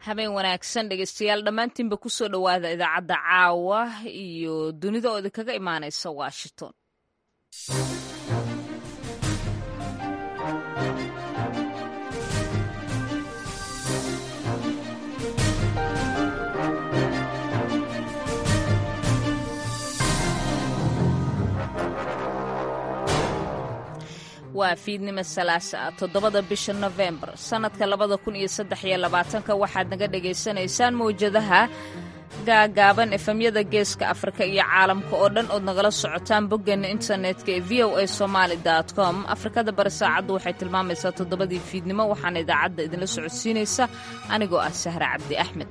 habeen wanaagsan dhegeystayaal dhammaantiinba kusoo dhowaada idaacadda caawa iyo dunida oo idinkaga imaanaysa washington waa fiidnimo salaasa ah toddobada bisha nofembar sannadka labada kun iyo saddex iyo labaatanka waxaad naga dhagaysanaysaan mawjadaha gaagaaban efemyada geeska afrika iyo caalamka oo dhan ood nagala socotaan boggeena internetka ee v o a somaali com afrikada bari saacaddu waxay tilmaamaysaa toddobadii fiidnimo waxaana idaacadda idinla socodsiinaysa anigoo ah sahre cabdi axmed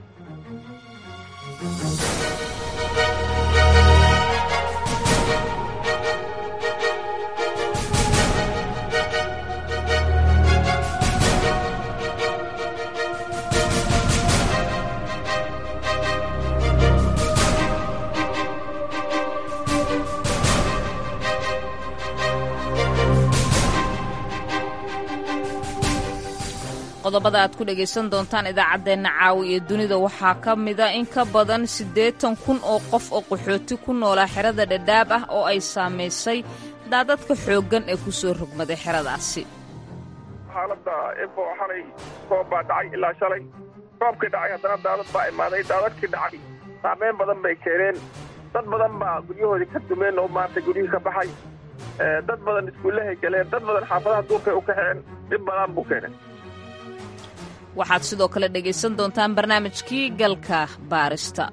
qodobada aad ku dhegaysan doontaan idaacaddeenna caawi iyo dunida waxaa ka mida in ka badan siddeetan kun oo qof oo qaxooti ku noolaa xerada dhadhaab ah oo ay saamaysay daadadka xooggan ee ku soo rogmaday xeradaasi xaaladda efo xalay roob baa dhacay ilaa shalay roobkii dhacay haddana daadad baa imaaday daadadkii dhacay saameyn badan bay keeneen dad badan baa guryahoodii ka dumeen oo maarata guryihii ka baxay dad badan iskuullahay galeen dad badan xaafadaha duurkay u kaxeen dhib badan buu keenay waxaad sidoo kale dhegaysan doontaan barnaamijkii galka baarista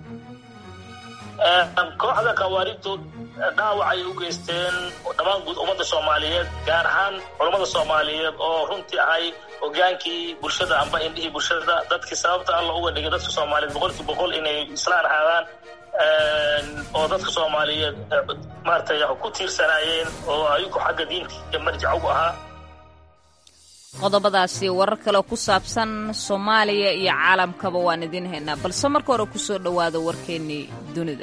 kooxda khawaarijtu dhaawacay u geysteen dhammaan guud ummadda soomaaliyeed gaar ahaan culammada soomaaliyeed oo runtii ahay hogaankii bulshada amba indhihii bulshada dadkii sababta alla uga dhigay dadka soomaaliyeed boqolkii boqol inay islaan ahaadaan oo dadka soomaaliyeed maaratay ku tiirsanaayeen oo ayagu xagga diinta marjac ugu ahaa qodobadaasi warar kale ku saabsan soomaaliya iyo caalamkaba waan idiin haynaa balse marka hore ku soo dhowaada warkeennii dunida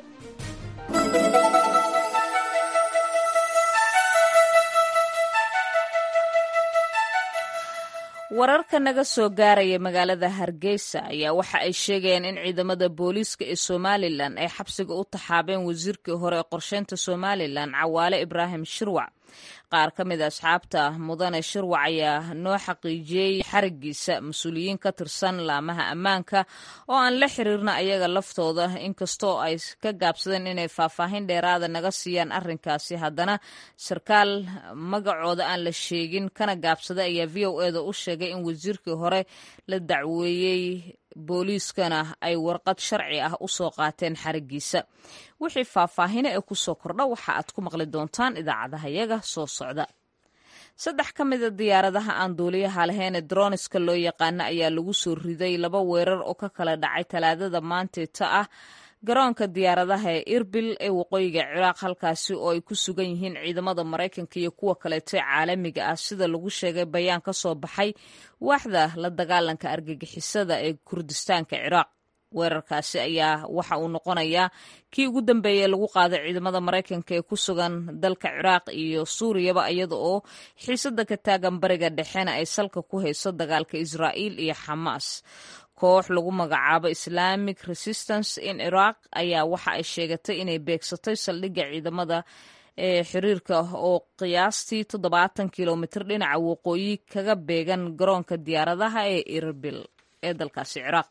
wararka naga soo gaaraya magaalada hargeysa ayaa waxa ay sheegayaan in ciidamada booliiska ee somalilan ay xabsiga u taxaabeen wasiirkii hore ee qorsheynta somalilan cawaale ibraahim shirwac qaar ka mid a asxaabta mudane shirwac ayaa noo xaqiijiyey xarigiisa mas-uuliyiin ka tirsan laamaha ammaanka oo aan la xiriirna ayaga laftooda inkastoo ay ka gaabsadeen inay faahfaahin dheeraada naga siiyaan arrinkaasi haddana sarkaal magacooda aan la sheegin kana gaabsaday ayaa v o eda u sheegay in wasiirkii hore la dacweeyey booliiskana ay warqad sharci ah u soo qaateen xarigiisa wixii faahfaahine ee ku soo kordha waxa aad ku maqli doontaan idaacadaha yaga soo socda saddex ka mida diyaaradaha aan duuliyaha lahayn ee droniska loo yaqaano ayaa lagu soo riday laba weerar oo ka kala dhacay talaadada maanteeta ah garoonka diyaaradaha ee irbil ee waqooyiga ciraaq halkaasi oo ay ku sugan yihiin ciidamada maraykanka iyo kuwa kaleeto ee caalamiga ah sida lagu sheegay bayaan ka soo baxay waaxda la dagaalanka argagixisada ee kurdistaanka ciraaq weerarkaasi ayaa waxa uu noqonayaa kii ugu dambeeyey lagu qaaday ciidamada maraykanka ee ku sugan dalka ciraaq iyo suuriyaba iyada oo xiisada ka taagan bariga dhexena ay salka ku hayso dagaalka israa'iil iyo xamaas koox lagu magacaabo islamic resistance in iraq ayaa waxa ay sheegatay inay beegsatay saldhigga ciidamada ee xiriirka oo qiyaastii toddobaatan kilomitir dhinaca waqooyi kaga beegan garoonka diyaaradaha ee irbil ee dalkaasi ciraaq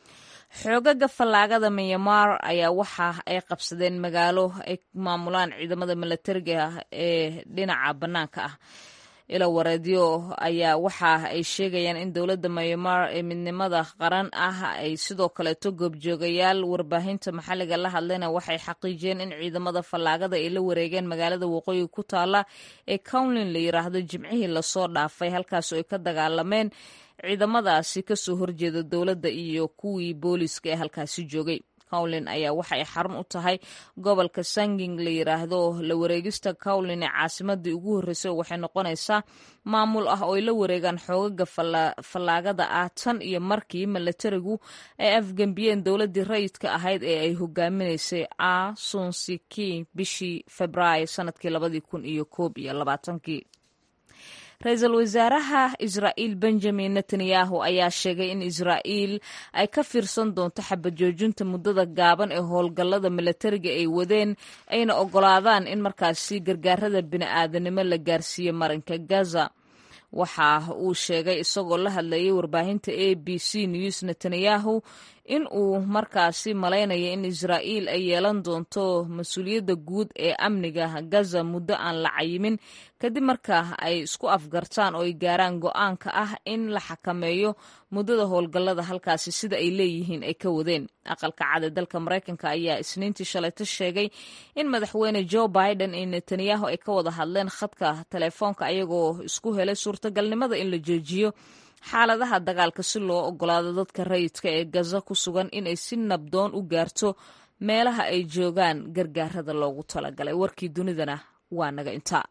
xoogaga fallaagada myanmar ayaa waxa ay qabsadeen magaalo ay maamulaan ciidamada milatariga ee dhinaca bannaanka ah ila wareedyo ayaa waxa ay sheegayaan in dowladda myanmar ee midnimada qaran ah ay sidoo kaleeto goobjoogayaal warbaahinta maxalliga la hadlayna waxay xaqiijiyeen in ciidamada fallaagada ay la wareegeen magaalada waqooyi ku taala ee cownlin la yiraahdo jimcihii lasoo dhaafay halkaasoo ay ka dagaalameen ciidamadaasi kasoo horjeeda dowladda iyo kuwii booliiska ee halkaasi joogay cowlin ayaa waxa ay xarun u tahay gobolka sanging la yiraahdo la wareegista cowlin ee caasimadii ugu horreysay waxay noqonaysaa maamul ah oo ay la wareegaan xoogaga fallaagada ah tan iyo markii milatarigu ay afgembiyeen dowladdii rayidka ahayd ee ay hogaaminaysay a sunsiki bishii februaayo sanadkii labadii kun iyo koob iyo labaatankii ra-iisul wasaaraha israa'iil benjamin netanyahu ayaa sheegay in israa'iil ay ka fiirsan doonto xabajoojinta muddada gaaban ee howlgallada milatariga ay wadeen ayna oggolaadaan in markaasi gargaarada bini'aadanimo la gaarsiiyo marinka gaza waxa uu sheegay isagoo la hadlayay warbaahinta a b c news netanyahu in uu markaasi malaynayo in israa'iil ay yeelan doonto mas-uuliyadda guud ee amniga gaza muddo aan la cayimin kadib marka ay isku afgartaan oo ay gaaraan go-aanka ah in la xakameeyo muddada howlgallada halkaasi sida ay leeyihiin ay ka wadeen aqalka cad ee dalka maraykanka ayaa isniintii shalayto sheegay in madaxweyne joe biden iyo netanyahu ay ka wada hadleen khadka telefoonka ayagoo isku helay suurtagalnimada in la joojiyo xaaladaha dagaalka si loo ogolaado dadka rayidka ee gaza ku sugan inay si nabdoon u gaarto meelaha ay joogaan gargaarada loogu talagalay warkii dunidana waa naga intaa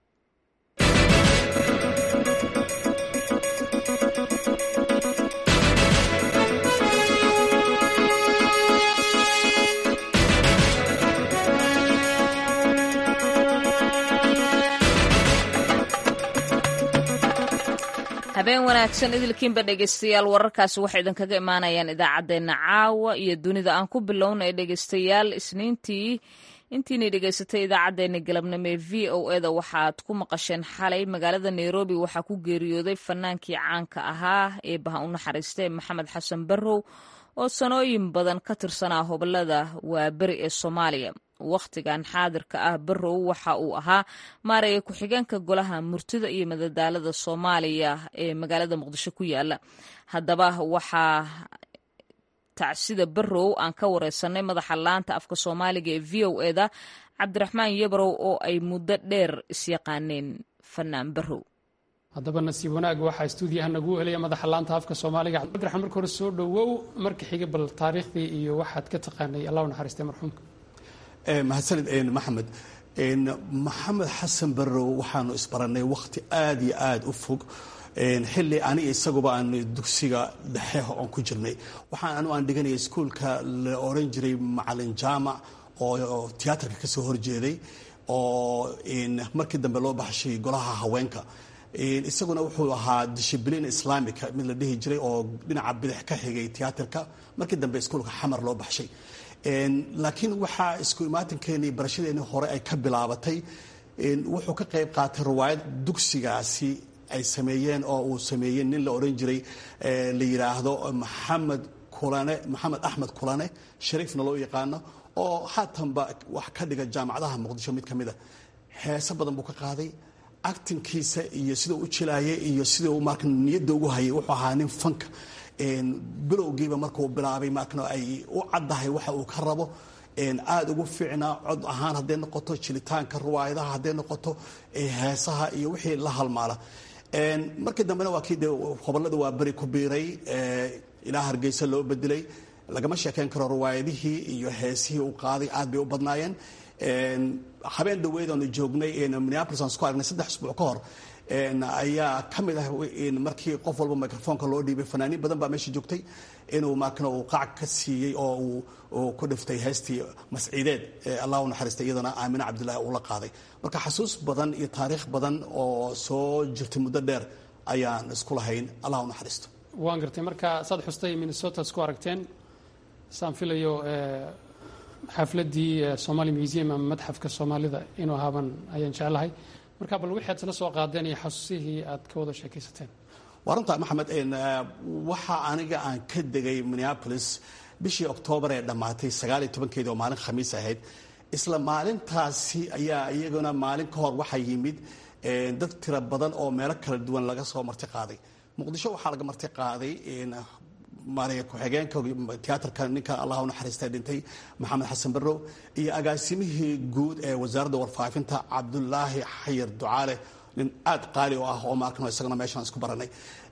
habeen wanaagsan idilkiinba dhegeystayaal wararkaasi waxay idinkaga imaanayaan idaacaddeenna caawa iyo dunida aan ku bilownay dhegeystayaal isniintii intiinay dhegeysatay idaacaddeenna galabnimo ee v o eda waxaad ku maqasheen xalay magaalada nairobi waxaa ku geeriyooday fanaankii caanka ahaa ee baha u naxariistay maxamed xasan barrow oo sanooyin badan ka tirsanaa hobolada waaberi ee soomaaliya wakhtigan xaadirka ah barrow waxa uu ahaa maaraya ku-xigeenka golaha murtida iyo madadaalada soomaaliya ee magaalada muqdisho ku yaala haddaba waxaa tacsida barrow aan ka wareysanay madaxa laanta afka soomaaliga ee v o eda cabdiraxmaan yabrow oo ay muddo dheer isyaqaaneen fanaan barrow haddaba nasiib wanaag waxaa stuudiyaha nagu helaya madaxa laanta afka soomaaliga cabdiraxmaan marka hore soo dhowow marka xiga bal taariikhdii iyo waxaad ka taqaanay allah u naxariistay marxuumka mahadsanid maxamed maxamed xasan barrow waxaanu isbarannay wakhti aada iyo aada u fog xilli aniga isaguba aan dugsiga dhexe oon ku jirnay waxaan anu aan dhiganaya iskuolka la oran jiray macalin jaamac oo tiyaatarka ka soo horjeeday oo markii dambe loo baxshay golaha haweenka isaguna wuxuu ahaa dishibliin islaamika mid la dhihi jiray oo dhinaca bidix ka xigay tiyaatarka markii dambe iskuolka xamar loo baxshay laakiin waxaa isku imaatinkeeni barashadeeni hore ay ka bilaabatay wuxuu ka qayb qaatay riwaayad dugsigaasi ay sameeyeen oo uu sameeyey nin la odhan jiray la yidhaahdo maxamed kulane maxamed axmed kulane shariifna loo yaqaano oo haatanba wax ka dhiga jaamacadaha muqdisho mid ka mid a heese badan buu ka qaaday actinkiisa iyo sida u jilaayay iyo sida uu marka niyadda ugu hayay wuxuu ahaa nin fanka bilowgiiba markuu bilaabay markana ay u caddahay waxa uu ka rabo aada ugu fiicnaa cod ahaan hadday noqoto jilitaanka riwaayadaha hadday noqoto heesaha iyo wixii la halmaala markii dambena waa kii de hobolada waa beri ku biiray ilaa hargeysa loo bedelay lagama sheekeyn karo riwaayadihii iyo heesihii uu qaaday aad bay u badnaayeen habeen dhaweyd oonu joognay minneapolis aan isku aragnay saddex isbuuc ka hor ayaa ka mid ah markii qof walba microfoonka loo dhiibay fanaaniin badan baa meesha joogtay inuu markana uu qac ka siiyey oo uu ku dhiftay heestii masciideed allah u naxariistay iyadana aamine cabdillaahi uu la qaaday marka xasuus badan iyo taariikh badan oo soo jirtay muddo dheer ayaan isku lahayn allah u naxariisto waan gartay marka saad xustay minnesota isku aragteen saan filayo xafladdii somali museum ama madxafka soomaalida inuu ahaaban ayaan jeclahay marka bal wixii aad isla soo qaadeen iyo xasuusihii aad ka wada sheekaysateen waa runta maxamed waxa aniga aan ka degay minneapolis bishii oktoobar ee dhammaatay sagaal iyo tobankeedii oo maalin khamiis ahayd isla maalintaasi ayaa iyaguna maalin ka hor waxaa yimid dad tiro badan oo meelo kala duwan laga soo marti qaaday muqdisho waxaa laga marti qaaday maaraya ku-xigeenka tiyaatarka ninka allah u naxariistay dhintay maxamed xasan barrow iyo agaasimihii guud ee wasaaradda warfaafinta cabdulaahi xayir ducaale nin aad qaali u ah oo maarkan isagana meeshaan isku baranay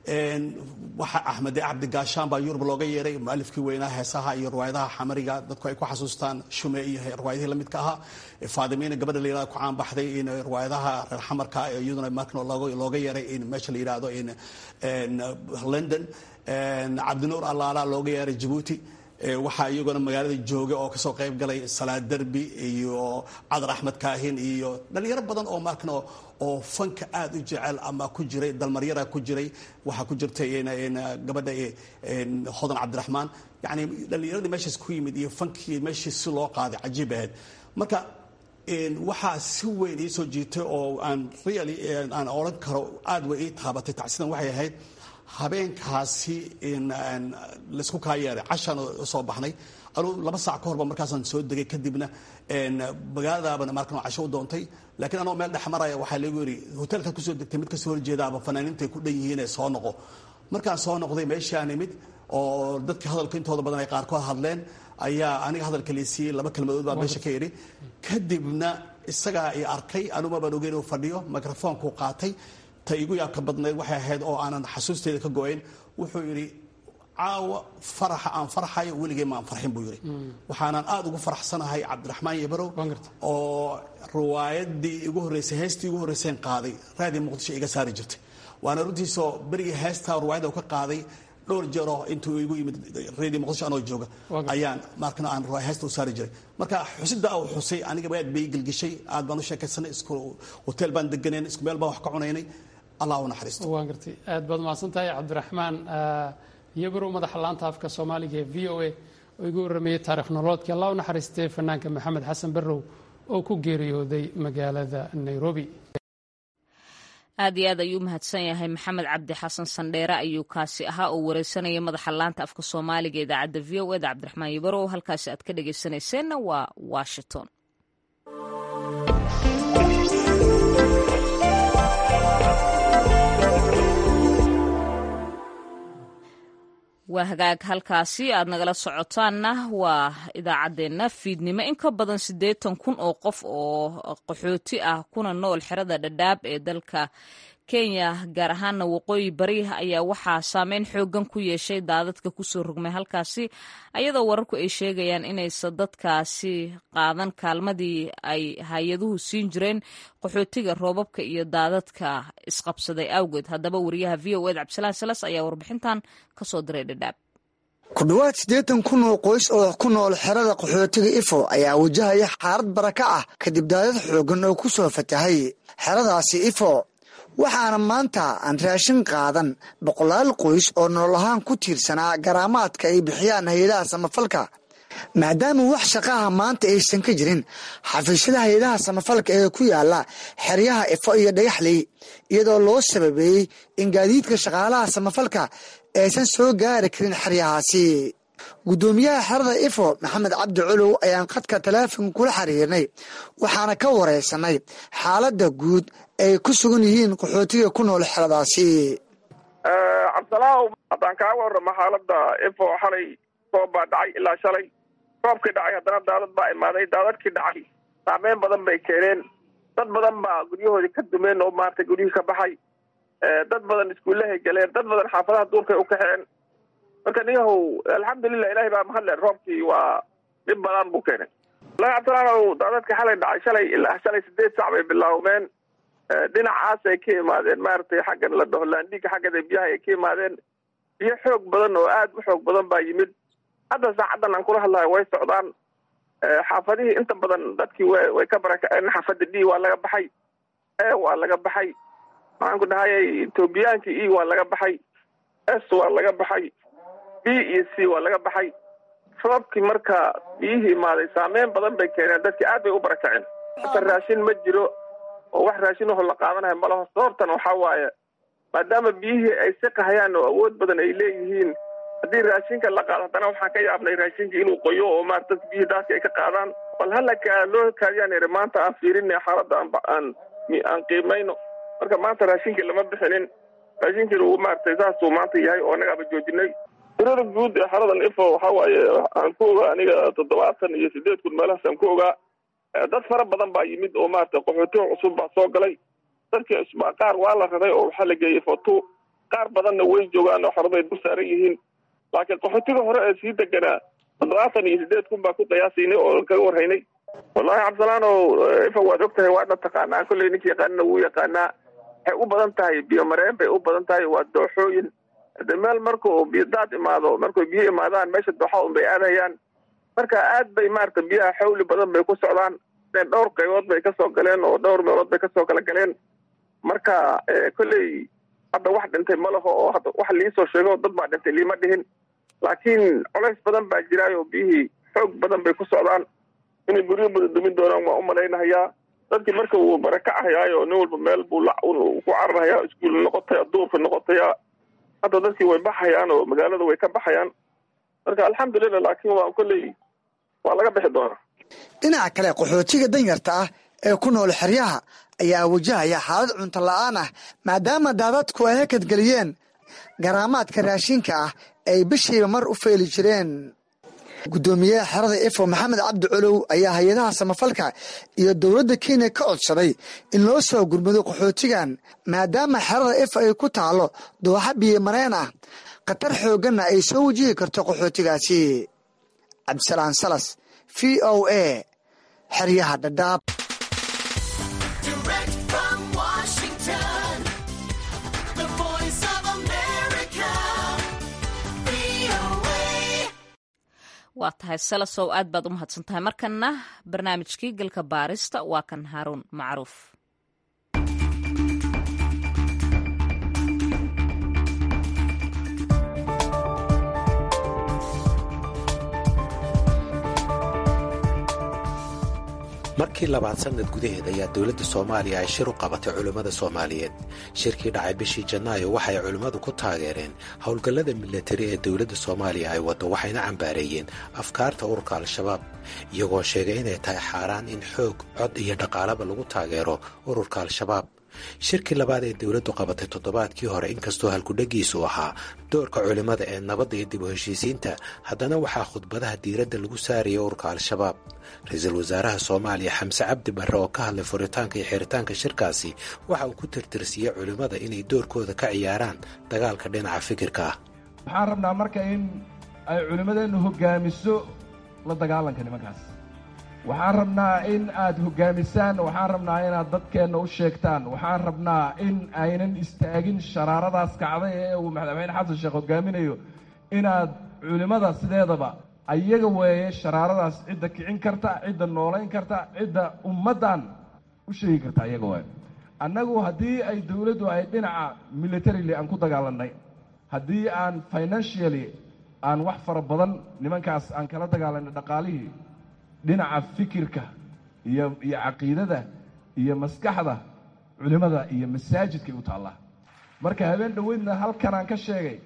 waxaa axmede cabdi gaashaan baa yurub looga yeeray mualifkii weynaa heesaha iyo riwaayadaha xamariga dadku ay ku xasuustaan shume iyo riwaayadihii lamidka ahaa faadimiina gabadha la yirahdo ku caanbaxday in riwaayadaha reer xamarka iyaduna markan looga yeeray in meesha la yidhaahdo in london cabdinuur allaala looga yeeray jabuuti waxaa iyaguna magaalada jooga oo kasoo qayb galay salaad derbi iyo cadar axmed kaahin iyo dhalinyaro badan oo markan oo fanka aada u jecel ama ku jiray dalmaryara ku jiray waxaa ku jirtay gabadha hodan cabdiraxmaan yani dhalinyaradii meeshaas ku yimid iyo fankii meeshii si loo qaaday cajiib ahayd marka waxaa si weyn ii soo jiitay oo aan really aan odhan karo aada way ii taabatay tacsidan waxay ahayd habeenkaasi laysku kaa yeeray cashaan soo baxnay anuu laba saac ka horba markaasaan soo degay kadibna magaaladaabana markan casho u doontay laakiin anoo meel dhex maraya waxaa lagu yidhi hotelkaad kusoo degtay mid kasoo horjeedaaba fanaaniintay ku dhan yihiinee soo noqo markaan soo noqday meeshaan imid oo dadka hadalka intooda badan ay qaarkood hadleen ayaa aniga hadalka laysiiyey laba kelmadood baa meesha ka yidhi kadibna isagaa i arkay anuma baan ogeyn uu fadhiyo microfoonku qaatay ta igu yaabka badnayd waxay ahayd oo aanan xasuusteeda ka go-ayn wuxuu yidhi caawa faraxa aan farxayo weligay maan farxin buu yidhi waxaanan aada ugu faraxsanahay cabdiraxmaan yabarow oo riwaayadii igu horreysay heestii igu horreyseen qaaday raadii muqdisho iga saari jirtay waana runtiisoo berigii heestaa riwaayadda ka qaaday dhowr jeeroo intuu igu yimid radio muqdisho anoo jooga ayaan markana aan heesta u saari jiray marka xusida uu xusay aniga aad bay gelgishay aad baan u sheekaysanay isku hotel baan deganeen isku meel baan wax ka cunaynay allah u naxariisto waan gartay aad baad mahadsan tahay cabdiraxmaan yabarow madaxa laanta afka soomaaliga ee v o a oo igu warramayey taarikh noloodkii allah u naxariistay fanaanka maxamed xasan barrow oo ku geeriyooday magaalada nairobi aad iyo aad ayuu mahadsan yahay maxamed cabdi xasan sandheere ayuu kaasi ahaa oo wareysanaya madaxa laanta afka soomaaliga idaacadda v o eda cabdiraxmaan yabarow halkaasi aad ka dhageysanayseena waa washington waa hagaag halkaasi aad nagala socotaanna waa idaacaddeenna fiidnimo in ka badan siddeetan kun oo qof oo qaxooti ah kuna nool xerada dhadhaab ee dalka kenya gaar ahaana waqooyi bari ayaa waxaa saameyn xoogan ku yeeshay daadadka kusoo rogmay halkaasi ayadoo wararku ay sheegayaan inaysan dadkaasi qaadan kaalmadii ay hay-aduhu siin jireen qaxootiga roobabka iyo daadadka isqabsaday awgeed haddaba wariyaha v o ed cabdisalaan salas ayaa warbixintan kasoo diray dhadhaab ku dhowaad siddeetan kun oo qoys oo ku nool xerada qaxootiga ifo ayaa wajahaya xaalad baraka ah kadib daadad xoogan oo ku soo fatahay xeradaasi ifo waxaana maanta aan raashin qaadan boqolaal qoys oo nolol ahaan ku tiirsanaa garaamaadka ay bixiyaan hay-adaha samafalka maadaama wax shaqaha maanta aysan ka jirin xafiisyada hay-adaha samafalka ee ku yaala xeryaha ifo iyo dhagaxley iyadoo loo sababeeyey in gaadiidka shaqaalaha samafalka aysan soo gaari karin xeryahaasi guddoomiyaha xerada ifo maxamed cabdi colow ayaan khadka taleefonka kula xiriirnay waxaana ka wareysanay xaaladda guud ay ku sugan yihiin qaxootiga ku nool xeradaasi cabdisalaaw haddaan kaaga warramo xaaladda ifo xalay roob baa dhacay ilaa shalay roobkii dhacay haddana daadad baa imaaday daadadkii dhacay saameyn badan bay keeneen dad badan baa guryahoodii ka dumeen oo maaragtay guryihii ka baxay dad badan iskuullahay galeen dad badan xaafadaha duurkay u kaxeen marka niyahow alxamdulilah ilahay baa mahadle roobkii waa dhib badan buu keenay wallahi cabdilaanow daadadka xalay dhacay shalay ilaa shalay sideed sac bay bilaawmeen dhinacaas ay ka imaadeen maaragtay xaggan la dhaho laandhiga xaggada biyaha ay ka imaadeen biyo xoog badan oo aad u xoog badan baa yimid hadda saacaddan aan kula hadlayo way socdaan xaafadihii inta badan dadkii w way ka barakaceen xaafadda d waa laga baxay e waa laga baxay maxaan ku dhahayay etoobiyaankii e waa laga baxay s waa laga baxay b iyo c waa laga baxay roobkii marka biyihii imaaday saameyn badan bay keeneen dadkii aad bay u barakaceen hata raashin ma jiro oo wax raashin waho la qaadanayo malaho sababtan waxaa waaye maadaama biyihii ay siqahayaan oo awood badan ay leeyihiin haddii raashinka la qaado haddana waxaan ka yaabnay raashinka inuu qoyo oo maarata dadka biyihii daadka ay ka qaadaan bal halaka loo kaadiyaan iri maanta aan fiirinay xaaladda aan aan qiimayno marka maanta raashinkii lama bixinin raashinkiina uu maaragtay saasuu maanta yahay oo annagaaba joojinay tirada guud ee xaradan ifo waxaa waaye aan ku ogaa aniga toddobaatan iyo sideed kun meelahaas aan ku ogaa dad fara badan baa yimid oo maarata qaxootiga cusub baa soo galay dadkii cusbaa qaar waa la raray oo waxaa la geeyey fotu qaar badanna way joogaan oo xaraday dul saaran yihiin laakiin qaxootiga hore ee sii deganaa toddobaatan iyo sideed kun baa ku qiyaasaynay oo kaga warhaynay wallahi cabdisalaanow ifa waad og tahay waadna taqaanaa kolley ninka yaqaanina wuu yaqaanaa waxay u badan tahay biyomareen bay u badan tahay waa dooxooyin de meel markuu biyo daad imaado markuu biyo imaadaan meesha doxa un bay aadayaan marka aad bay maarata biyaha xawli badan bay ku socdaan dhowr qaybood bay kasoo galeen oo dhowr meelood bay kasoo kala galeen marka kolley hadda wax dhintay ma laho oo hadda wax liisoo sheego dad baa dhintay liima dhihin laakiin colays badan baa jiraayo biyihii xoog badan bay ku socdaan inay guryo badan dumin doonaan waa u malaynahayaa dadkii marka wuu barakacahayaayo nin walba meel buu ku cararhayaa iskuul noqotaya duurka noqotaya hadda dadkii way baxayaan oo magaalada way ka baxayaan marka alxamdulilah laakiin waa kolley waa laga bixi doonaa dhinaca kale qaxootiga danyarta ah ee ku nool xeryaha ayaa wajahaya xaalad cunto la-aan ah maadaama daadadku ay hakadgeliyeen garaamaadka raashinka ah ay bishiiba mar u feeli jireen guddoomiyaha xerada ifo maxamed cabdi colow ayaa hay-adaha samafalka iyo dowladda kenya ka codsaday in loo soo gurmado qaxootigan maadaama xerada ifo ay ku taalo dooxa biyo mareen ah khatar xoogganna ay soo wajihi karto qaxootigaasi cabdisalaan salas v o a xeryaha dhadhaab waa tahay salasow aad baad u mahadsan tahay markanna barnaamijkii galka baarista waa kan haaruun macruuf markii labaad sannad gudaheed ayaa dowladda soomaaliya ay shir u qabatay culimmada soomaaliyeed shirkii dhacay bishii janaayo waxay culimmadu ku taageereen howlgallada milatari ee dowladda soomaaliya ay waddo waxayna cambaareeyeen afkaarta ururka al-shabaab iyagoo sheegay inay tahay xaaraan in xoog cod iyo dhaqaalaba lagu taageero ururka al-shabaab shirkii labaad ee dowladdu qabatay toddobaadkii hore inkastoo halkudhegiisu ahaa doorka culimmada ee nabadda iyo dib u heshiisiinta haddana waxaa khudbadaha diiradda lagu saaraya ururka al-shabaab ra-iisul wasaaraha soomaaliya xamse cabdi barre oo ka hadlay furitaanka iyo xiritaanka shirkaasi waxa uu ku tirtirsiyey culimmada inay doorkooda ka ciyaaraan dagaalka dhinaca fikirka ah waxaan rabnaa marka in ay culimmadeennu hoggaamiso la dagaalanka nimankaas waxaan rabnaa in aad hoggaamisaan waxaan rabnaa inaad dadkeenna u sheegtaan waxaan rabnaa in aynan istaagin sharaaradaas kacday ee uu madaxweyne xasan sheekh hoggaaminayo inaad culimmada sideedaba ayaga weeye sharaaradaas cidda kicin karta cidda noolayn karta cidda ummaddan u sheegi karta ayaga waay annagu haddii ay dowladdu ay dhinaca militarily aan ku dagaalannay haddii aan financially aan wax fara badan nimankaas aan kala dagaalanay dhaqaalihii dhinaca fikirka iyo iyo caqiidada iyo maskaxda culimmada iyo masaajidkay u taallaa marka habeen dhoweydna halkan aan ka sheegay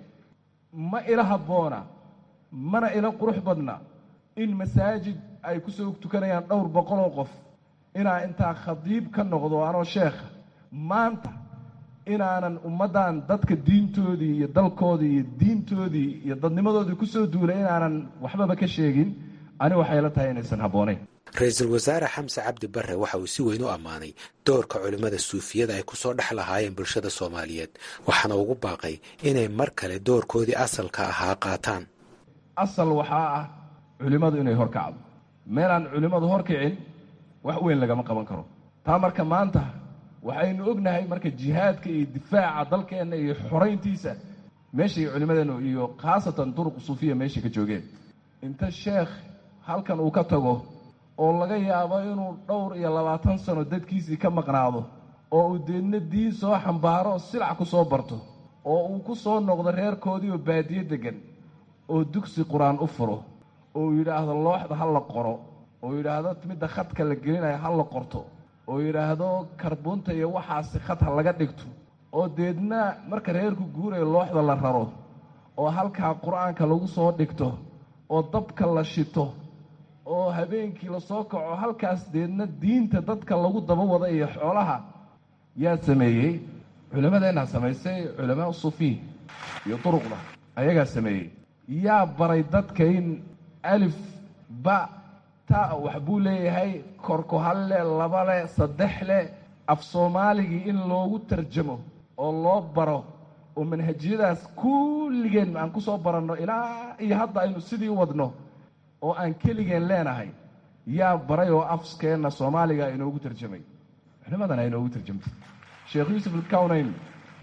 ma ila habboona mana ila qurux badna in masaajid ay ku soo tukanayaan dhowr boqoloo qof inaa intaa khadiib ka noqdo anoo sheekha maanta inaanan ummaddan dadka diintoodii iyo dalkoodii iyo diintoodii iyo dadnimadoodii ku soo duulay inaanan waxbaba ka sheegin ani waxay la tahay inaysan habboonayn ra-iisul wasaare xamse cabdi barre waxa uu si weyn u ammaanay doorka culimmada suufiyada ay kusoo dhex lahaayeen bulshada soomaaliyeed waxaana ugu baaqay inay mar kale doorkoodii asalka ahaa qaataan asal waxaa ah culimmadu inay horkacdo meelaan culimmadu horkicin wax weyn lagama qaban karo taa marka maanta waxaynu ognahay marka jihaadka iyo difaaca dalkeenna iyo xorayntiisa meeshay culimmadeennu iyo khaasatan duruq suufiya meeshay ka joogeen inta sheekh halkan uu ka tago oo laga yaabo inuu dhowr iyo labaatan sano dadkiisii ka maqnaado oo uu deedna diin soo xambaaro silac ku soo barto oo uu ku soo noqdo reerkoodii oo baadiyo deggan oo dugsi qur-aan u furo oo yidhaahdo looxda ha la qoro oo yidhaahdo midda khadka la gelinayo ha la qorto oo yidhaahdo karbuunta iyo waxaasi khad ha laga dhigto oo deedna marka reerku guurayo looxda la raro oo halkaa qur-aanka lagu soo dhigto oo dabka la shito oo habeenkii lasoo kaco halkaas deedna diinta dadka lagu daba wada iyo xoolaha yaa sameeyey culimmadeenna samaysay culamaa sufiy iyo duruqda ayagaa sameeyey yaa baray dadka in alif ba ta wax buu leeyahay korko halle laba leh saddex leh af soomaaligii in loogu tarjamo oo loo baro oo manhajiyadaas kulligeen aan ku soo baranno ilaa iyo hadda aynu sidii wadno oo aan keligeen leenahay yaa baray oo afskeenna soomaaliga inoogu tarjamay culimmadana inoogu tarjamtay sheekh yuusuf alkawnayn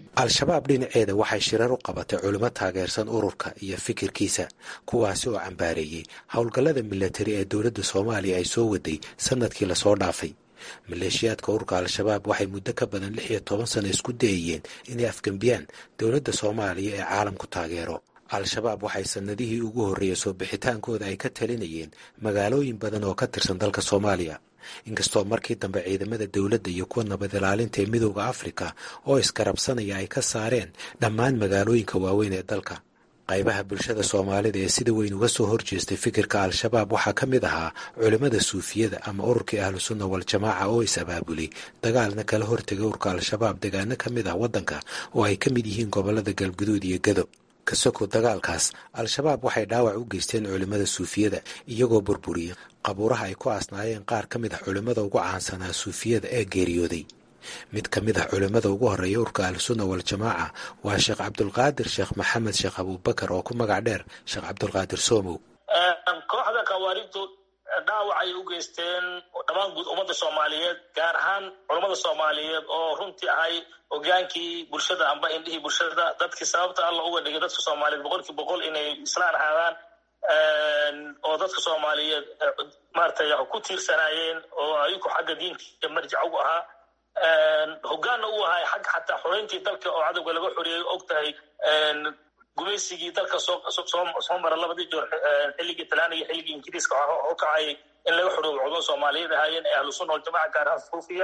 al-shabaab dhinaceeda waxay shirar u qabatay culimo taageersan ururka iyo fikirkiisa kuwaasi oo cambaareeyey howlgallada milatari ee dowladda soomaaliya ay soo waday sanadkii lasoo dhaafay maleeshiyaadka ururka al-shabaab waxay muddo ka badan lix iyo toban sano isku dayayeen inay afgembiyaan dowladda soomaaliya ee caalamku taageero al-shabaab waxay sanadihii ugu horreeyey soo bixitaankooda ay ka talinayeen magaalooyin badan oo ka tirsan dalka soomaaliya inkastoo markii dambe ciidamada dowladda iyo kuwa nabad ilaalinta ee midooda afrika oo iskarabsanaya ay ka saareen dhammaan magaalooyinka waaweyn ee dalka qaybaha bulshada soomaalida ee sida weyn uga soo horjeestay fikirka al-shabaab waxaa ka mid ahaa culimmada suufiyada ama ururkii ahlu sunna wal-jamaaca oo is-abaabulay dagaalna kala hortegay ururka al-shabaab degaano ka mid ah waddanka oo ay ka mid yihiin gobollada galguduud iyo gado kasoko dagaalkaas al-shabaab waxay dhaawac u geysteen culimmada suufiyada iyagoo burburiyey qabuuraha ay ku aasnaayeen qaar ka mid ah culimmada ugu caansanaa suufiyada ee geeriyooday mid ka mid ah culimmada ugu horreeya urka ahlusunna wal-jamaaca waa sheekh cabdulqaadir sheekh maxamed sheekh abuubakar oo ku magac dheer sheekh cabdulqaadir soomow kooxda khawaarijtu dhaawacay u geysteen dhammaan guud ummadda soomaaliyeed gaar ahaan culammada soomaaliyeed oo runtii ahay hogaankii bulshada amba indhihii bulshada dadkii sababta alla uga dhigay dadka soomaaliyeed boqolkii boqol inay islaan ahaadaan oo dadka soomaaliyeed maratay ku tiirsanaayeen oo ayagu xagga diinka marjic ugu ahaa hogaanna u ahay xagga xataa xoreyntii dalka oo cadowga laga xoreeyey og tahay gumaysigii dalka soo mara labadii joor xilligii talaan iyo xilligii ingiriiska oo kacay in laga xoroobo cudon soomaaliyeed ahaayeen ee ahlu sunna waljamaca gaar ahaan suufiya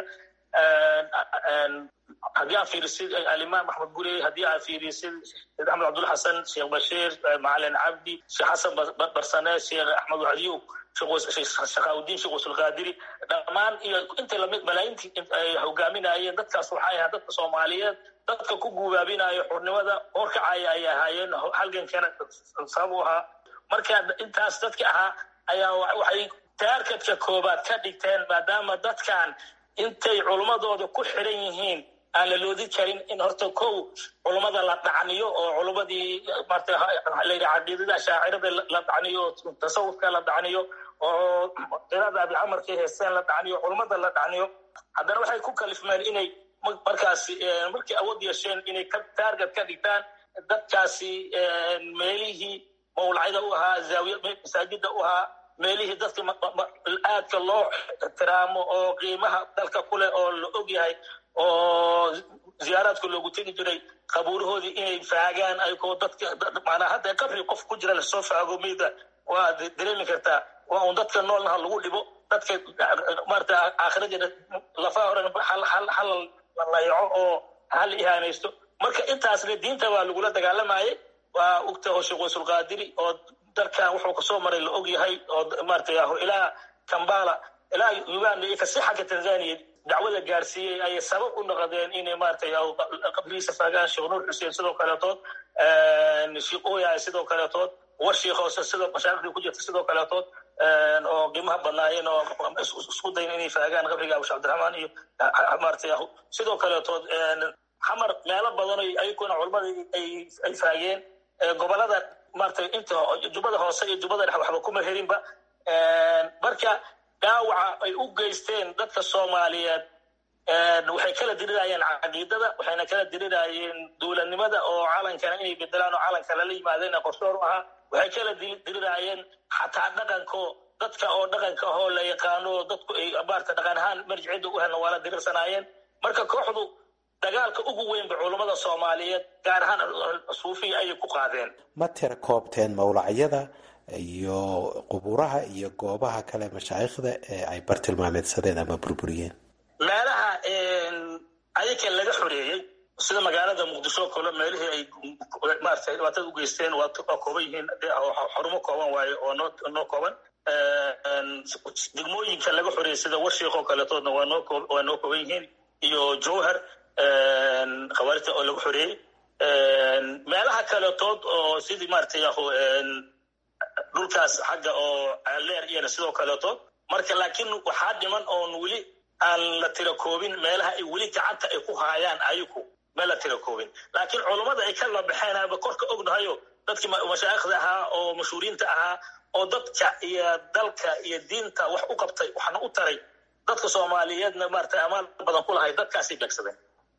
haddii aan fiirisid alimaam axmed gurey haddii aan fiirisid sheekh axmed cabdulla xasan sheekh bashiir macalin cabdi sheekh xasan barsane sheekh axmed wacdiyow shaqaawudiin sheekh wasulqaadiri dhammaan iyo inta lamid malaayintii ay hogaaminayeen dadkaas waxay ahaa dadka soomaaliyeed dadka ku guubaabinayo xurnimada horkacaya ay ahaayeen halgankana sabab u ahaa marka intaas dadka ahaa ayaa waxay taarkadka koobaad ka dhigteen maadaama dadkan intay culummadooda ku xiran yihiin aan la loodi karin in horta kow culummada la dhacniyo oo culummadii martalayidhi caqiidada shaacirada la dhacniyo tasawufka la dhacniyo oo qirada abicamarkii heeseen la dhacniyo culummada la dhacniyo haddana waxay ku kalifmeen inay markaasi markii awood yeesheen inay taarget ka dhigtaan dadkaasi meelihii mawlacida u ahaa zaawiya masaajida u ahaa meelihii dadka aadka loo ixtiraamo oo qiimaha dalka kuleh oo la og yahay oo ziyaaraadka loogu tegi jiray qabuurahoodii inay faagaan ayagoo dadka manaa hadda qabri qof ku jira lasoo faago meyda waa dareemi kartaa waa un dadka noolnaha lagu dhibo dadka maarata aakhiradeena lafaha horen hal la layaco oo hal ihaanaysto marka intaasna diinta waa lagula dagaalamayay waa ogta oo sheekh waysulqaadiri oo dalkan wuxuu kasoo maray la og yahay oo maarata ilaa kambala ilaa uganda iyo kasi xagga tanzania dacwada gaarsiiyey ayay sabab u noqdeen inay maaragtay qabrigiisa faagaan sheekh nuur xuseen sidoo kaleetood sheekh oyaay sidoo kaleetood war sheekh hoose sidoo mashaariqdii ku jirta sidoo kaleetood oo qiimaha badnaayeen oo isku dayn inay faagaan qabriga abusha cabdiraxmaan iyo maaragtay sidoo kaleetood xamar meelo badan ayaguna culamadii ay faageen gobolada maaragtay inta jubbada hoose iyo jubbada dhex waxba kuma herinba marka dhaawaca ay u geysteen dadka soomaaliyeed waxay kala dirirayeen caqiidada waxayna kala dirirayeen duulanimada oo calankana inay bedelaan oo calanka lala yimaadeen qorshoor u ahaa waxay kala dirirayeen xataa dhaqanko dadka oo dhaqanka ahoo la yaqaano dadku ay maarta dhaqan ahaan marjicida u helna waa la dirirsanaayeen marka kooxdu dagaalka ugu weynba culummada soomaaliyeed gaar ahaan suufiya ayay ku qaadeen ma tira koobteen mawlacyada iyo qubuuraha iyo goobaha kale mashaayikhda ee ay bartilmaameedsadeen ama burburiyeen meelaha ayaka laga xoreeyey sida magaalada muqdisho kale meelihii ay maarata dhibaatada u geysteen waa kooban yihiin xarumo kooban waaye oo noo kooban degmooyinka laga xoreeyey sida warshiik oo kaletoodna waa noo kooban yihiin iyo jowhar khawaarijta oo laga xoreeyey meelaha kaletood oo sidii maarata dhulkaas xagga oo leer iyana sidoo kaleetood marka laakiin waxaa dhiman oon weli aan la tira koobin meelaha ay weli gacanta ay ku haayaan ayaku meel la tira koobin laakiin culummada ay ka labaxeen aba korka ognahayo dadkii mashaayikhda ahaa oo mashhuuriinta ahaa oo dadka iyo dalka iyo diinta wax u qabtay waxna u taray dadka soomaaliyeedna maarata amaal badan ku lahay dadkaasay beegsadeen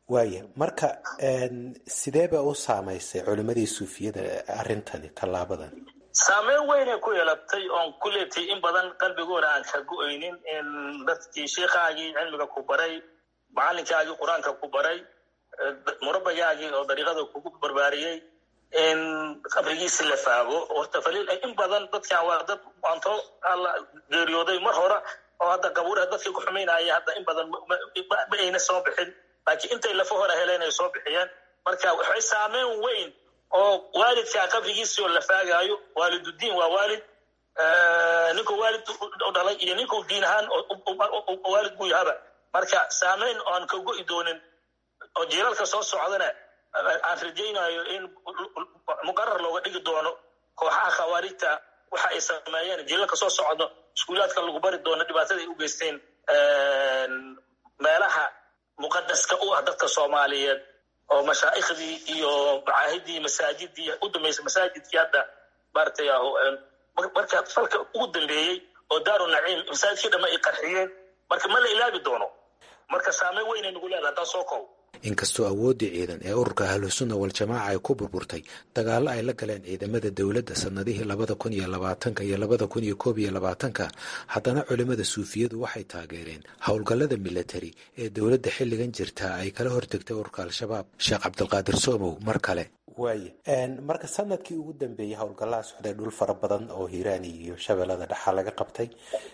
waaya marka sidee ba u saamaysay culimadii suufiyada arrintani tallaabadan saameyn weynay ku yeelatay oon ku leetay in badan qalbigooda aan ka go-aynin in dadkii sheikhaagii cilmiga ku baray macalinkaagii qur-aanka ku baray murabagaagii oo dariiqada kugu barbaariyey in qabrigiisi la faago horta faliil in badan dadkan waa dad anto alla geeriyooday mar hore oo hadda qabuuraha dadkii ku xumaynaya hadda in badan ma ayna soo bixin laakiin intay lafa hore heleen ay soo bixiyeen marka waxay saameyn weyn oo waalidkaa qabrigiisii oo la faagaayo waaliduddiin waa waalid ninkuu waalid u dhalay iyo ninkuu diin ahaan waalid buu yahaba marka saameyn oan ka go'i doonin oo jiilalka soo socdana aan rajaynayo in muqarar looga dhigi doono kooxaha khawaarijta waxa ay sameeyeen jiilalka soo socdo iskuulaadka lagu bari doono dhibaatada ay u geysteen meelaha muqadaska u ah dadka soomaaliyeed oo mashaa'ikhdii iyo macaahidii masaajidii u dambeysay masaajidkii hadda maaragtay marka falka ugu dambeeyey oo daaru naciim masaajidkii dhamma ay qarxiyeen marka ma la ilaabi doono marka saameyn weynay nagu leedahay haddaan soo koob inkastoo awooddii ciidan ee ururka ahlusunna wal-jamaaca ay ku burburtay dagaallo ay la galeen ciidamada dowladda sannadihii labada kun iyo labaatanka iyo labada kun iyo koob iyo labaatanka haddana culimmada suufiyadu waxay taageereen howlgallada militari ee dowladda xilligan jirta ay kala hortegtay ururka al-shabaab sheekh cabdilqaadir soomow mar kale waaya marka sanadkii ugu dambeeyey howlgallaha socday dhul fara badan oo hiiraani iyo shabeellada dhexaa laga qabtay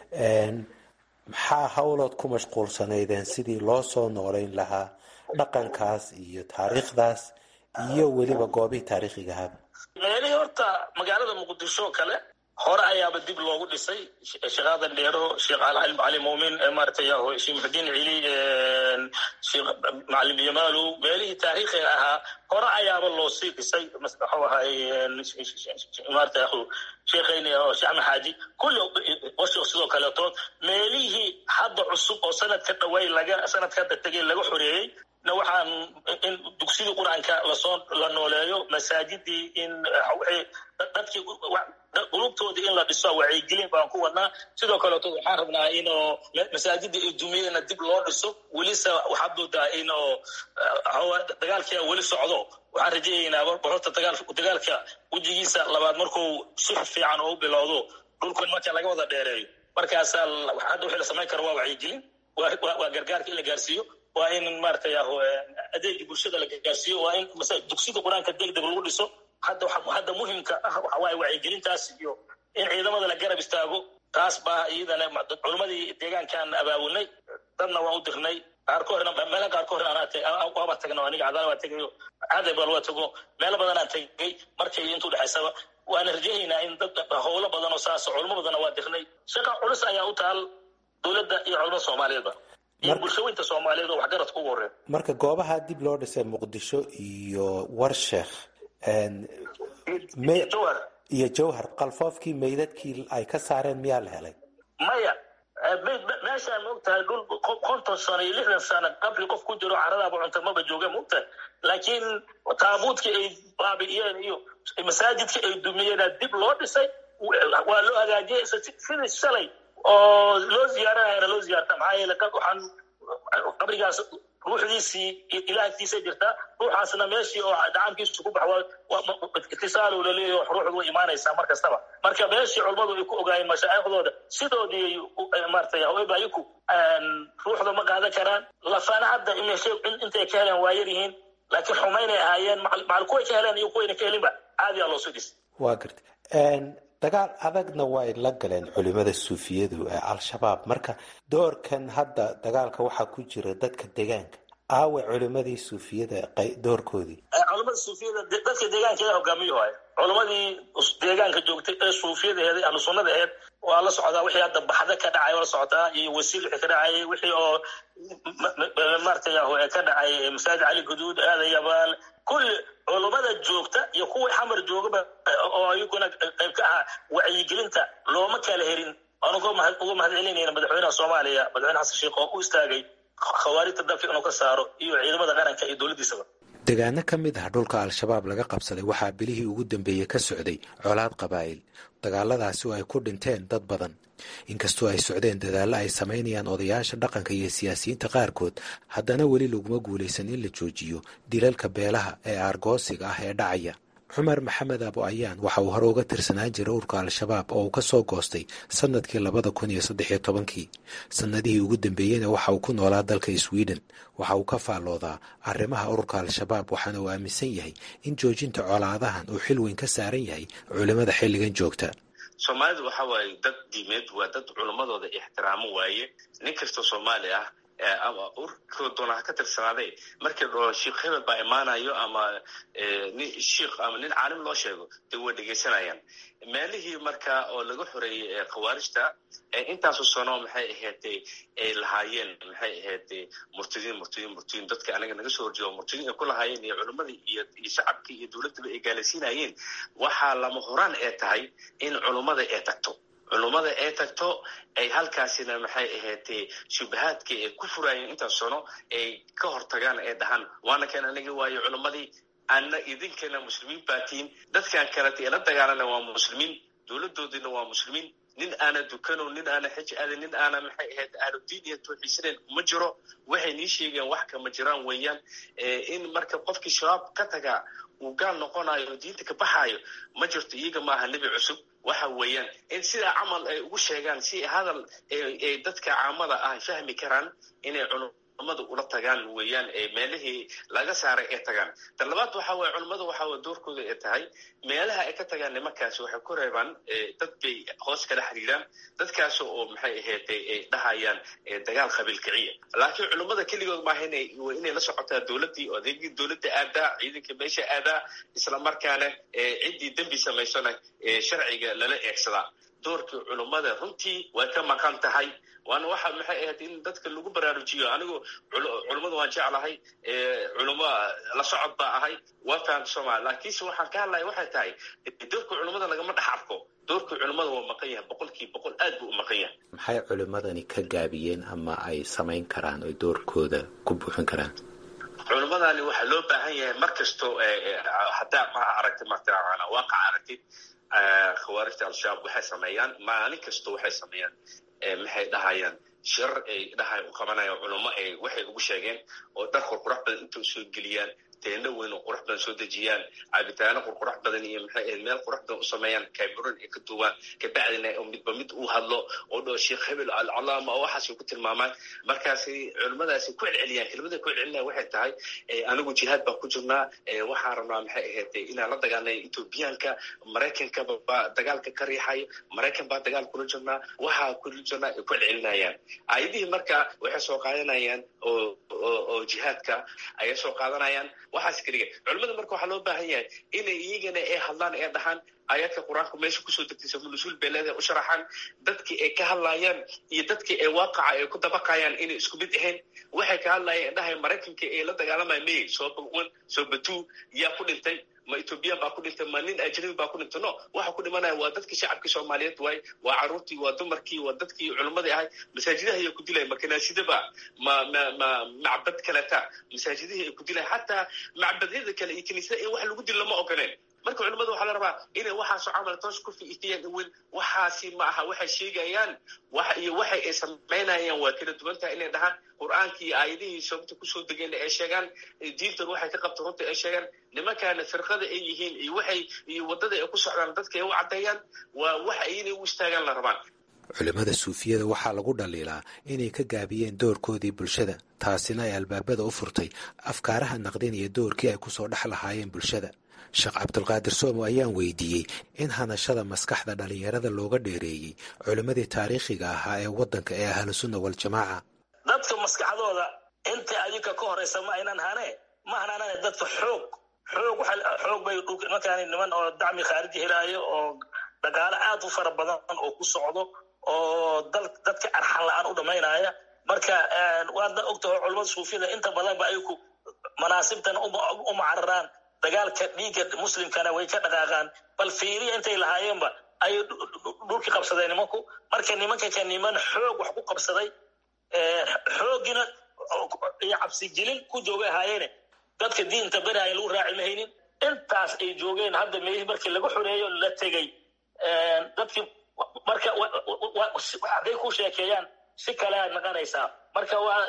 maxaa howlood ku mashquulsanaydeen sidii loo soo noolayn lahaa dhaqankaas iyo taariikhdaas iyo weliba goobihii taariikhigahaaba meelihii horta magaalada muqdisho kale hore ayaaba dib loogu dhisay sheekhadan dheero sheekh cali muumin maaragtay sheekh muxudiin cili sheekh macalim yamaalow meelihii taariikhiga ahaa hore ayaaba loo sii dhisay muxuu ahay maarata sheekhayni oo sheekh axmed xaaji kulli washik sidoo kaleetood meelihii hadda cusub oo sanadka dhaway laga sanadka hadda tegay laga xoreeyey na waxaan in dugsidii qur-aanka lasoo la nooleeyo masaajidii in dadkii qulubtoodii in la dhiso wacyigelin baan ku wadnaa sidoo kaleeto waxaan rabnaa inoo masaajidii ay dumiyeenna dib loo dhiso welise waxaad moodaa inoo dagaalkia weli socdo waxaan rajaynaynaa horta dagaalka wejigiisa labaad markuu si fiican oo u bilowdo dhulkan marka laga wada dheereeyo markaasaa hadda wixii la samayn karo waa wacyigelin waa gargaarka in la gaarsiiyo waa in maaragtay adeegii bulshada la gaarsiiyo waa in dugsida qur-aanka degdeg lagu dhiso hadda hadda muhimka ah waxa waaye wacyigelintaas iyo in ciidamada la garab istaago taas baa iyadana culimmadii deegaankaan abaabulnay dadna waan u dirnay qaarkoodna meela qaarkoodna anaa waaba tagno aniga cadaala waa tegayo caday bal waa tago meelo badanaan tegay markay intuu dhexaysaba waana rajahaynaa in dad howlo badan oo saas culimo badanna waa dirnay shaqa culus ayaa u taal dowladda iyo culimada soomaaliyeedba iyo bulshooyinta soomaaliyeed oo waxgaradka ugu horreeya marka goobaha dib loo dhisay muqdisho iyo warsheekh iyo jawhar qalfoofkii meydadkii ay ka saareen miyaa la helay maya meeshaan maogtahay dhul konton sano iyo lixdan sano qabri qof ku jiro caradaaba cunta maba jooga maogtahay laakiin taabuudkii ay baabi'iyeen iyo masaajidkii ay dumiyeena dib loo dhisay waa loo hagaajiyey sidii shalay oo loo ziyaaranayana loo ziyaarta maxaa yeele waxaan qabrigaas ruuxdiisii ilaahkiisa jirtaa ruuxaasna meeshii oo dhacaamkiisu ku bax itisaalow laleeyahy ruuxdu way imaanaysaa mar kastaba marka meeshii culummadu ay ku ogaayeen mashaaikhdooda sidoodii maratay haweebaayiku ruuxda ma qaadan karaan lafana hadda intay ka heleen waa yar yihiin laakiin xumaynay ahaayeen macal kuway ka heleen iyo kuwayna ka helinba caadiyaa loo soo dhis waa garta dagaal adagna way la galeen culimada suufiyadu ee al-shabaab marka doorkan hadda dagaalka waxaa ku jira dadka deegaanka aawe culimadii suufiyada doorkoodii culimada suufiyada dadka deegaanka ee hogaamiyo waay culimadii deegaanka joogtay ee suufiyada aheed ahlu sunnada aheed waa la socdaa wixii hadda baxda ka dhacay waa la socdaa iyo wasiil wixii ka dhacay wixii oo maaragtay ka dhacay masaajid cali guduud aadan yabaal kulli culummada joogta iyo kuwii xamar joogaba oo ayaguna qayb ka ahaa wacyigelinta looma kala herin waan uga mahad celinayna madaxweynaha soomaaliya madaxweyne xasan sheekh oo u istaagay khawaarijta dalka inuu ka saaro iyo ciidamada qaranka iyo dowladdiisaba degaano ka mid ah dhulka al-shabaab laga qabsaday waxaa bilihii ugu dambeeyey ka socday colaad qabaa'il dagaaladaasi oo ay ku dhinteen dad badan inkastoo ay socdeen dadaallo ay samaynayaan odayaasha dhaqanka iyo siyaasiyiinta qaarkood haddana weli laguma guulaysan in la joojiyo dilalka beelaha ee aargoosiga ah ee dhacaya cumar maxamed abo ayaan waxa uu hore uga tirsanaan jiray urka al-shabaab oo uu ka soo goostay sannadkii labada kun iyo saddex iyo tobankii sannadihii ugu dambeeyeyna waxa uu ku noolaa dalka sweden waxa uu ka faalloodaa arrimaha ururka al-shabaab waxaana uu aaminsan yahay in joojinta colaadahan uu xil weyn ka saaran yahay culimmada xilligan joogta soomaalidu waxa waaye dad diimeed waa dad culimmadooda ixtiraamo waaye nin kastoo soomaali ah ama urkoo doona ha ka tirsanaaday markii dhao sheikh hebel baa imaanayo ama nin shiikh ama nin caalim loo sheego dee way dhegaysanayaan meelihii marka oo laga xoreeyey khawaarijta intaasu sano maxay ahaydee ay lahaayeen maxay ahaydee murtadiin murtadiin murtadiin dadka anaga naga soo horjeedo murtadiin ay ku lahaayeen iyo culimmadii iyo iyo shacabkii iyo dowladdaba ay gaalaysiinayeen waxaa lama horaan ee tahay in culummada ay tagto culummada ay tagto ay halkaasina maxay ahaydee shubahaadkii ay ku furaayeen intaas sano ay ka hortagaan ay dhahaan waana kan aniga waayo culummadii ana idinkana muslimiin baatiin dadkan kaleta ee la dagaalana waa muslimiin dowladoodina waa muslimiin nin aana dukano nin aana xij aadin nin aana maxay ahayd ahludiin iyo tawxiisaneen ma jiro waxay nii sheegeen wax kama jiraan weeyaan in marka qofkii shabaab ka tagaa uu gaal noqonayo diinta ka baxaayo ma jirto iyaga maaha nebi cusub waxa weeyaan in sidaa camal ay ugu sheegaan si hadal ay dadka caamada ah fahmi karaan inay culummada ula tagaan weeyaan meelihii laga saaray ay tagaan tan labaad waxa weye culummada waxa weye doorkooda ay tahay meelaha ay ka tagaan nimankaasi waxay ku reebaan dad bay hoos kala xiriiraan dadkaas oo maxay ahayd ay dhahayaan dagaal qabiil kiciya laakiin culummada keligood maaha inay inay la socotaa dowladdii oo adeegii dowladda aadaa ciidanka meesha aadaa isla markaana ciddii dembi samaysona sharciga lala eegsadaa doorkii culummada runtii way ka maqan tahay waana waxa maxay ahayd in dadka lagu baraarujiyo anigu culummada waan jeclahay culummo la socod baa ahay waa fahamta soomaali laakiinse waxaan ka hadlaya waxay tahay doorka culummada lagama dhex arko doorkii culummada waa maqan yahay boqolkii boqol aad buu u maqan yahay maxay culimmadani ka gaabiyeen ama ay samayn karaan oy doorkooda ku buuxin karaan culummadani waxaa loo baahan yahay mar kastoo haddaa ma aragtid mataqaana waaqac aragtid khawaarijta al-shabaab waxay sameeyaan maalin kasta waxay sameeyaan maxay dhahayaan shirar ay dhahay u qabanayaan culummo ay waxay ugu sheegeen oo dhar qurqurax badan inta usoo geliyaan teeno weyn oo qurux badan soo dejiyaan cabitaano qurqurax badan iyo maxay ahayd meel qurux badan u sameeyaan cameroon ay ka duubaan kabacdina midba mid uu hadlo oo dhao sheekh hebel alcalaama oo waxaasay ku tilmaamaan markaasi culimmadaasi ku celceliyaan kelimada ku celcelinaya waxay tahay anigu jihaad baan ku jirnaa waxaan rabnaa maxay ahayd inaan la dagaalnay ethoobiyaanka maraykanka baa dagaalka ka riixayo maraykan baa dagaal kula jirnaa waxaa kula jirnaa ay ku celcelinayaan aayadihii marka waxay soo qaadanayaan oo oo jihaadka ayay soo qaadanayaan waxaas keliga culimmada marka waxaa loo baahan yahay inay iyagana ay hadlaan ee dhahaan aayaadka qur-aanka meesha kusoo degtay samunusuul bay leedahay u sharaxaan dadkii ay ka hadlayaan iyo dadkii ay waaqaca ay ku dabaqayaan inay isku mid ahayn waxay ka hadlayaan dhahay maraykanka ay la dagaalamaya may sooba one sooba two yaa ku dhintay ma ethoobiyan baa ku dhintay ma nin ajnabi baa ku dhintay no waxa ku dhimanaya waa dadkii shacabkii soomaaliyeed waay waa caruurtii waa dumarkii waa dadkii culimmadii ahay masaajidaha ayaa ku dilaya ma kanaasidaba ma ma ma macbad kaleta masaajidihii ay ku dilaya xataa macbadyada kale iyo kiniisada in wax lagu dilo lama ogoleen marka culimmada waxaa la rabaa inay waxaasoo camal toos ku fiitiyaan in weyn waxaasi ma aha waxay sheegayaan wax iyo waxay ay samaynayaan waa kala duwan tahay inay dhahaan qur-aankii iyo aayadihii sababta kusoo degeen ay sheegaan diintan waxay ka qabta runta ay sheegaan nimankaana firqada ay yihiin iyo waxay iyo waddada ay ku socdaan dadka ay u caddeeyaan waa waxa inay u istaagaan la rabaan culimmada suufiyada waxaa lagu dhaliilaa inay ka gaabiyeen doorkoodii bulshada taasina ay albaabada u furtay afkaaraha naqdinaya doorkii ay kusoo dhex lahaayeen bulshada sheekh cabdulqaadir soomo ayaan weydiiyey in hanashada maskaxda dhallinyarada looga dheereeyey culimmadii taariikhiga ahaa ee waddanka ee ahlusunna waljamaaca dadka maskaxdooda inta adinka ka horeysa ma aynan hane ma hanaanane dadka xoog xoog xoog bay markaan niman oo dacmi khaariji helaayo oo dhaqaale aad u fara badan oo ku socdo oo dadka arxan la-aan u dhamaynaya marka waadna ogtaho culamada suufiyada inta badanba ayaku manaasibtan uma cararaan dagaalka dhiigga muslimkana way ka dhaqaaqaan bal fiiriya intay lahaayeenba ayay dhulkii qabsadeen nimanku marka nimanka ka niman xoog wax ku qabsaday xooggiina iyo cabsigelin ku joogay ahaayeene dadka diinta beraaya lagu raaci mahaynin intaas ay joogeen hadda meelihii markii lagu xoreeyo la tegey dadkii marka hadday ku sheekeeyaan si kale aad naqanaysaa marka waa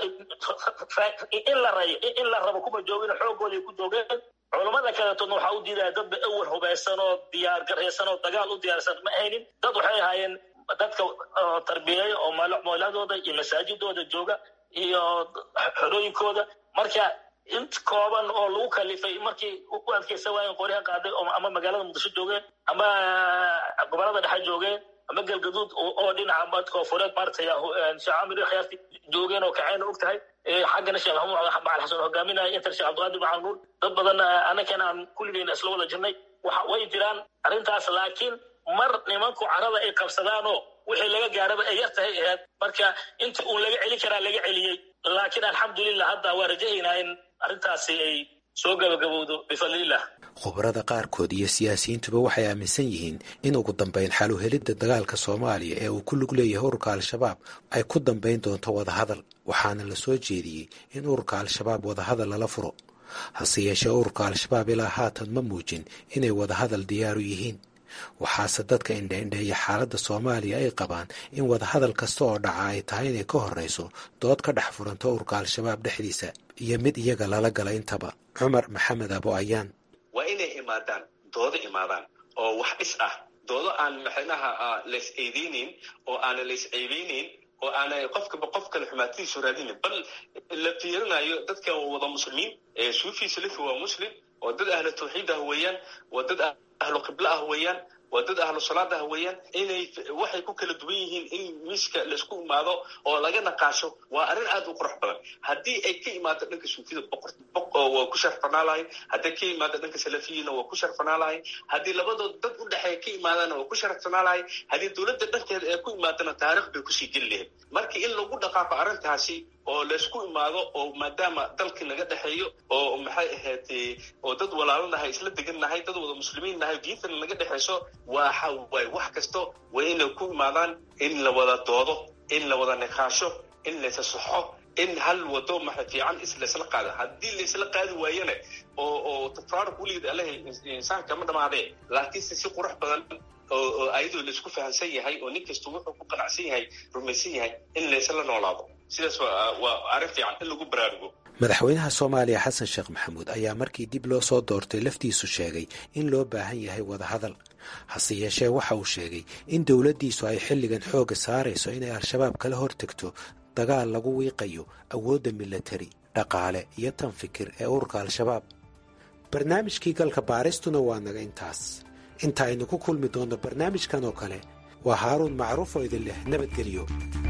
in la rayo in la rabo kuma joogin xoogooday ku joogeen culammada kaleetoodna waxaa u diidaya dadba awal hubaysan oo diyaar garaysan oo dagaal u diyaarsan ma ahaynin dad waxay ahaayeen dadka tarbiyeeya oo mooladooda iyo masaajidooda jooga iyo xorooyinkooda marka int kooban oo lagu kalifay markii u adkaysa waayen qoryaha qaaday ama magaalada muqdisho joogeen ama gobolada dhexe joogeen ama galgaduud oo dhinaca koonfureed maaragtay sheekh camir khiyaarti joogeen oo kacayna og tahay xaggana sheekh maxamuud macal xasan hogaaminaya inter sheekh cabdiqaadir macal nuur dad badan annagana aan kulligeyna isla wada jirnay waxa way jiraan arrintaas laakiin mar nimanku carada ay qabsadaanoo wixii laga gaaraba ay yar tahay aheed marka inta uun laga celin karaa laga celiyey laakiin alxamdulilah hadda waa rajahaynaa in arrintaasi ay soo gabagabowdo bifadlillah khubarada qaarkood iyo siyaasiyiintuba waxay aaminsan yihiin in ugu dambayn xaluhelidda dagaalka soomaaliya ee uu ku lug leeyahay ururka al-shabaab ay ku dambayn doonto wadahadal waxaana la soo jeediyey in ururka al-shabaab wadahadal lala furo hase yeeshee ururka al-shabaab ilaa haatan ma muujin inay wadahadal diyaaru yihiin waxaase dadka indhaindheeya xaaladda soomaaliya ay qabaan in wadahadal kasta oo dhaca ay tahay inay ka horrayso dood ka dhex furanto ururka al-shabaab dhexdiisa iyo mid iyaga lala gala intaba cumar maxamed abo ayaan waa inay imaadaan doodo imaadaan oo wax dhis ah doodo aan maxaynaha lays eedeyneyn oo aana lays ceebeyneyn oo aana qofkaba qof kale xumaatadiisu raadinin bal la fiirinayo dadka wada muslimiin suufi salafi waa muslim oo dad ahlu tawxiid ah weeyaan waa dad ahlu qiblo ah weeyaan waa dad ahlu salaad ah weeyaan inay waxay ku kala duwan yihiin in miiska laisku imaado oo laga naqaasho waa arrin aad u qurux badan haddii ay ka imaado dhanka suufida waa ku sharfanaa lahay haddii ka imaado dhanka salafiyina waa ku sharfanaa lahay haddii labadood dad u dhexeeya ka imaadana waa ku sharfanaa lahay haddii dowladda dhankeeda ee ku imaadana taarikh bay kusii geli lahayd marka in lagu dhaqaaqo arrintaasi oo laysku imaado oo maadaama dalkii naga dhexeeyo oo maxay ahayd oo dad walaalanahay isla degannahay dad wada muslimiin nahay diintana naga dhexayso waxa waay wax kasto waa inay ku imaadaan in la wada doodo in la wada niqaasho in laysa saxo in hal wado maxa fiican islaysla qaado haddii laysla qaadi waayana oo oo tafaaruq weligeed allahay insaanka ma dhamaadee laakiinse si qurux badan oo ayadoo laisku fahamsan yahay oo nin kasta wuxuu ku qanacsan yahay rumaysan yahay in laysla noolaado sidaas waa arrin fiican in lagu baraarugo madaxweynaha soomaaliya xasan sheekh maxamuud ayaa markii dib loo soo doortay laftiisu sheegay in loo baahan yahay wadahadal hase yeeshee waxa uu sheegay in dowladdiisu ay xilligan xoogga saarayso inay al-shabaab kala hortegto dagaal lagu wiiqayo awoodda milatari dhaqaale iyo tan fikir ee ururka al-shabaab barnaamijkii galka baaristuna waa naga intaas inta aynu ku kulmi doonno barnaamijkan oo kale waa haaruun macruuf oo idin leh nabadgelyo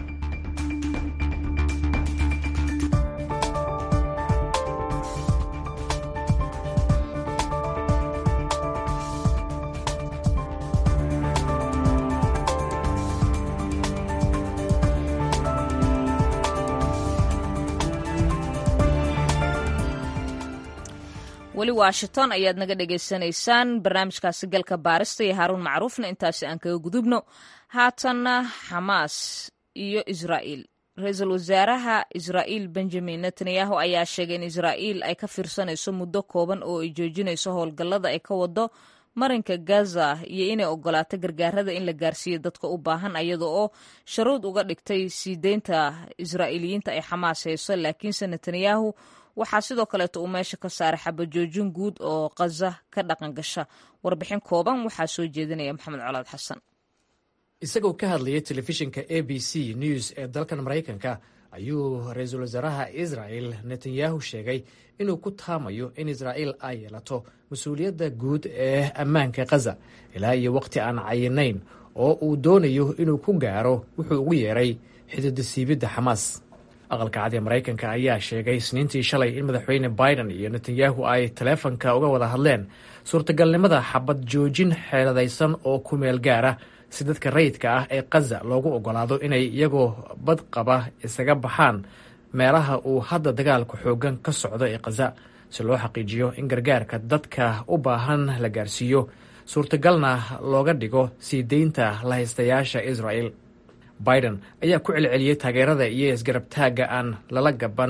weli washington ayaad naga dhagaysanaysaan barnaamijkaasi galka baarista iyo haaruun macruufna intaasi aan kaga gudubno haatanna xamaas iyo israa'iil ra-iisul wasaaraha israa'iil benjamin netanyahu ayaa sheegay in israa'iil ay ka fiirsanayso muddo kooban oo ay joojinayso howlgallada ay ka wado marinka gaza iyo inay ogolaato gargaarada in la gaarsiiyo dadka u baahan ayada oo sharuud uga dhigtay sii deynta israa'iiliyiinta ay xamaas hayso laakiinse netanyahu waxaa sidoo kaleeto uu meesha ka saaray xabajoojin guud oo khaza ka dhaqan gasha warbixin kooban waxaa soo jeedinaya maxamed colaad xasan isagoo ka hadlayay telefishinka a b c news ee dalkan maraykanka ayuu ra-iisul wasaaraha israel netanyahu sheegay inuu ku taamayo in israa'iil ay yeelato mas-uuliyadda guud ee ammaanka khaza ilaa iyo wakhti aan cayinayn oo uu doonayo inuu ku gaaro wuxuu ugu yeeray xididasiibidda xamaas aqalka cad ee maraykanka ayaa sheegay isniintii shalay in madaxweyne biden iyo netanyahu ay taleefanka uga wada hadleen suurtagalnimada xabad joojin xeeladaysan oo ku meel gaara si dadka rayidka ah ee khaza loogu ogolaado inay iyagoo bad qaba isaga baxaan meelaha uu hadda dagaalku xooggan ka socdo ee khaza si loo xaqiijiyo in gargaarka dadka u baahan la gaarsiiyo suurtagalna looga dhigo sii deynta lahaystayaasha israel biden ayaa ku celceliyey taageerada iyo isgarabtaagga aan lala gaban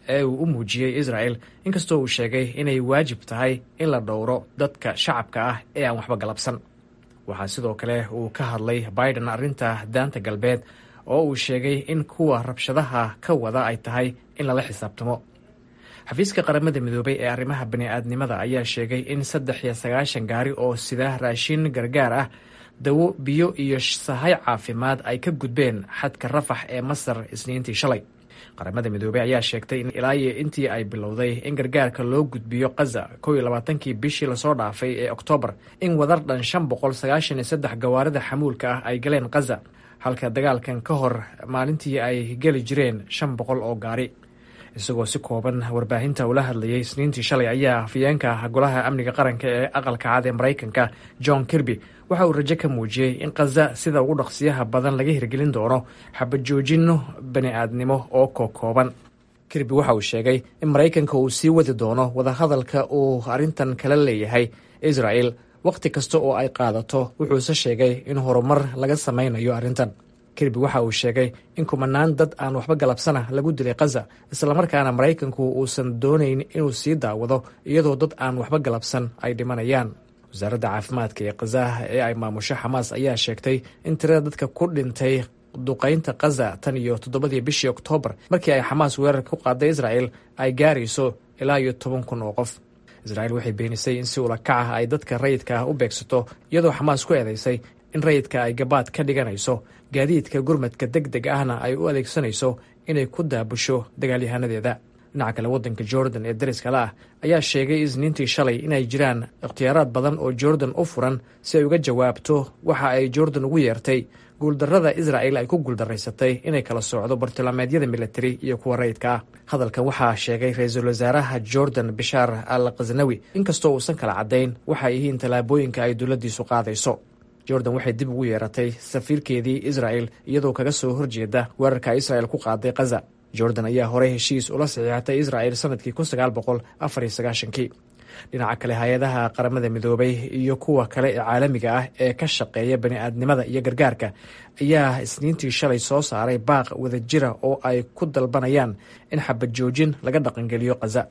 ee uu u muujiyey israel inkastoo uu sheegay inay waajib tahay in la dhowro dadka shacabka ah ee aan waxba galabsan waxaa sidoo kale uu ka hadlay biden arrinta daanta galbeed oo uu sheegay in kuwa rabshadaha ka wada ay tahay in lala xisaabtamo xafiiska qaramada midoobay ee arrimaha bani-aadnimada ayaa sheegay in saddex iyo sagaashan gaari oo sida raashin gargaar ah dawo biyo iyo sahay caafimaad ay ka gudbeen xadka rafax ee masar isniintii shalay qaramada midoobey ayaa sheegtay in ilaa iyo intii ay bilowday in gargaarka loo gudbiyo kaza kow iyo labaatankii bishii lasoo dhaafay ee oktoobar in wadar dhan shan boqol sagaashan iyo saddex gawaarida xamuulka ah ay galeen kaza halka dagaalkan ka hor maalintii ay geli jireen shan boqol oo gaari isagoo si kooban warbaahinta ula hadlayay isniintii shalay ayaa afyeenka golaha amniga qaranka ee aqalka cad ee maraykanka john kirby waxa uu rajo ka muujiyey in khaza sida ugu dhaqsiyaha badan laga hirgelin doono xabajoojino bani-aadnimo oo kokooban kirby waxa uu sheegay in maraykanka uu sii wadi doono wadahadalka uu arrintan kala leeyahay israel wakhti kasta oo ay qaadato wuxuuse sheegay in horumar laga samaynayo arrintan kirby waxa uu sheegay in kumanaan dad aan waxba galabsana lagu dilay khaza islamarkaana maraykanku uusan doonayn inuu sii daawado iyadoo dad aan waxba galabsan ay dhimanayaan wasaaradda caafimaadka ee khazaah ee ay maamusho xamaas ayaa sheegtay in tirada dadka ku dhintay duqaynta khaza tan iyo toddobadii bishii oktoobar markii ay xamaas weerar ku qaaday israel ay gaarayso ilaa iyo toban kun oo qof israel waxay beenisay in si ula kac ah ay dadka rayidka ah u beegsato iyadoo xamaas ku eedeysay in rayidka ay gabaad ka dhiganayso gaadiidka gurmadka deg deg ahna ay u adeegsanayso inay ku daabusho dagaalyahanadeeda dhinaca kale waddanka jordan ee dariskale ah ayaa sheegay isniintii shalay inay jiraan ikhtiyaaraad badan oo jordan u furan si ay uga jawaabto waxa ay jordan ugu yeertay guuldarrada israel ay ku guuldaraysatay inay kala soocdo bartilmaameedyada militari iyo kuwa rayidka ah hadalkan waxaa sheegay ra-iisul wasaaraha jordan bishaar al khasnawi inkastoo uusan kala caddayn waxay yihiin tallaabooyinka ay dowladdiisu qaadayso jordan waxay dib ugu yeeratay safiirkeedii israel iyadoo kaga soo horjeeda weerarka israel ku qaaday khaza jordan ayaa horey heshiis ula saxiixatay israel sanadkii kun sagaal boqol afar iyo sagaashankii dhinaca kale hay-adaha qaramada midoobay iyo kuwa kale ee caalamiga ah ee ka shaqeeya bani-aadnimada iyo gargaarka ayaa isniintii shalay soo saaray baaq wadajira oo ay ku dalbanayaan in xabad joojin laga dhaqangeliyo khaza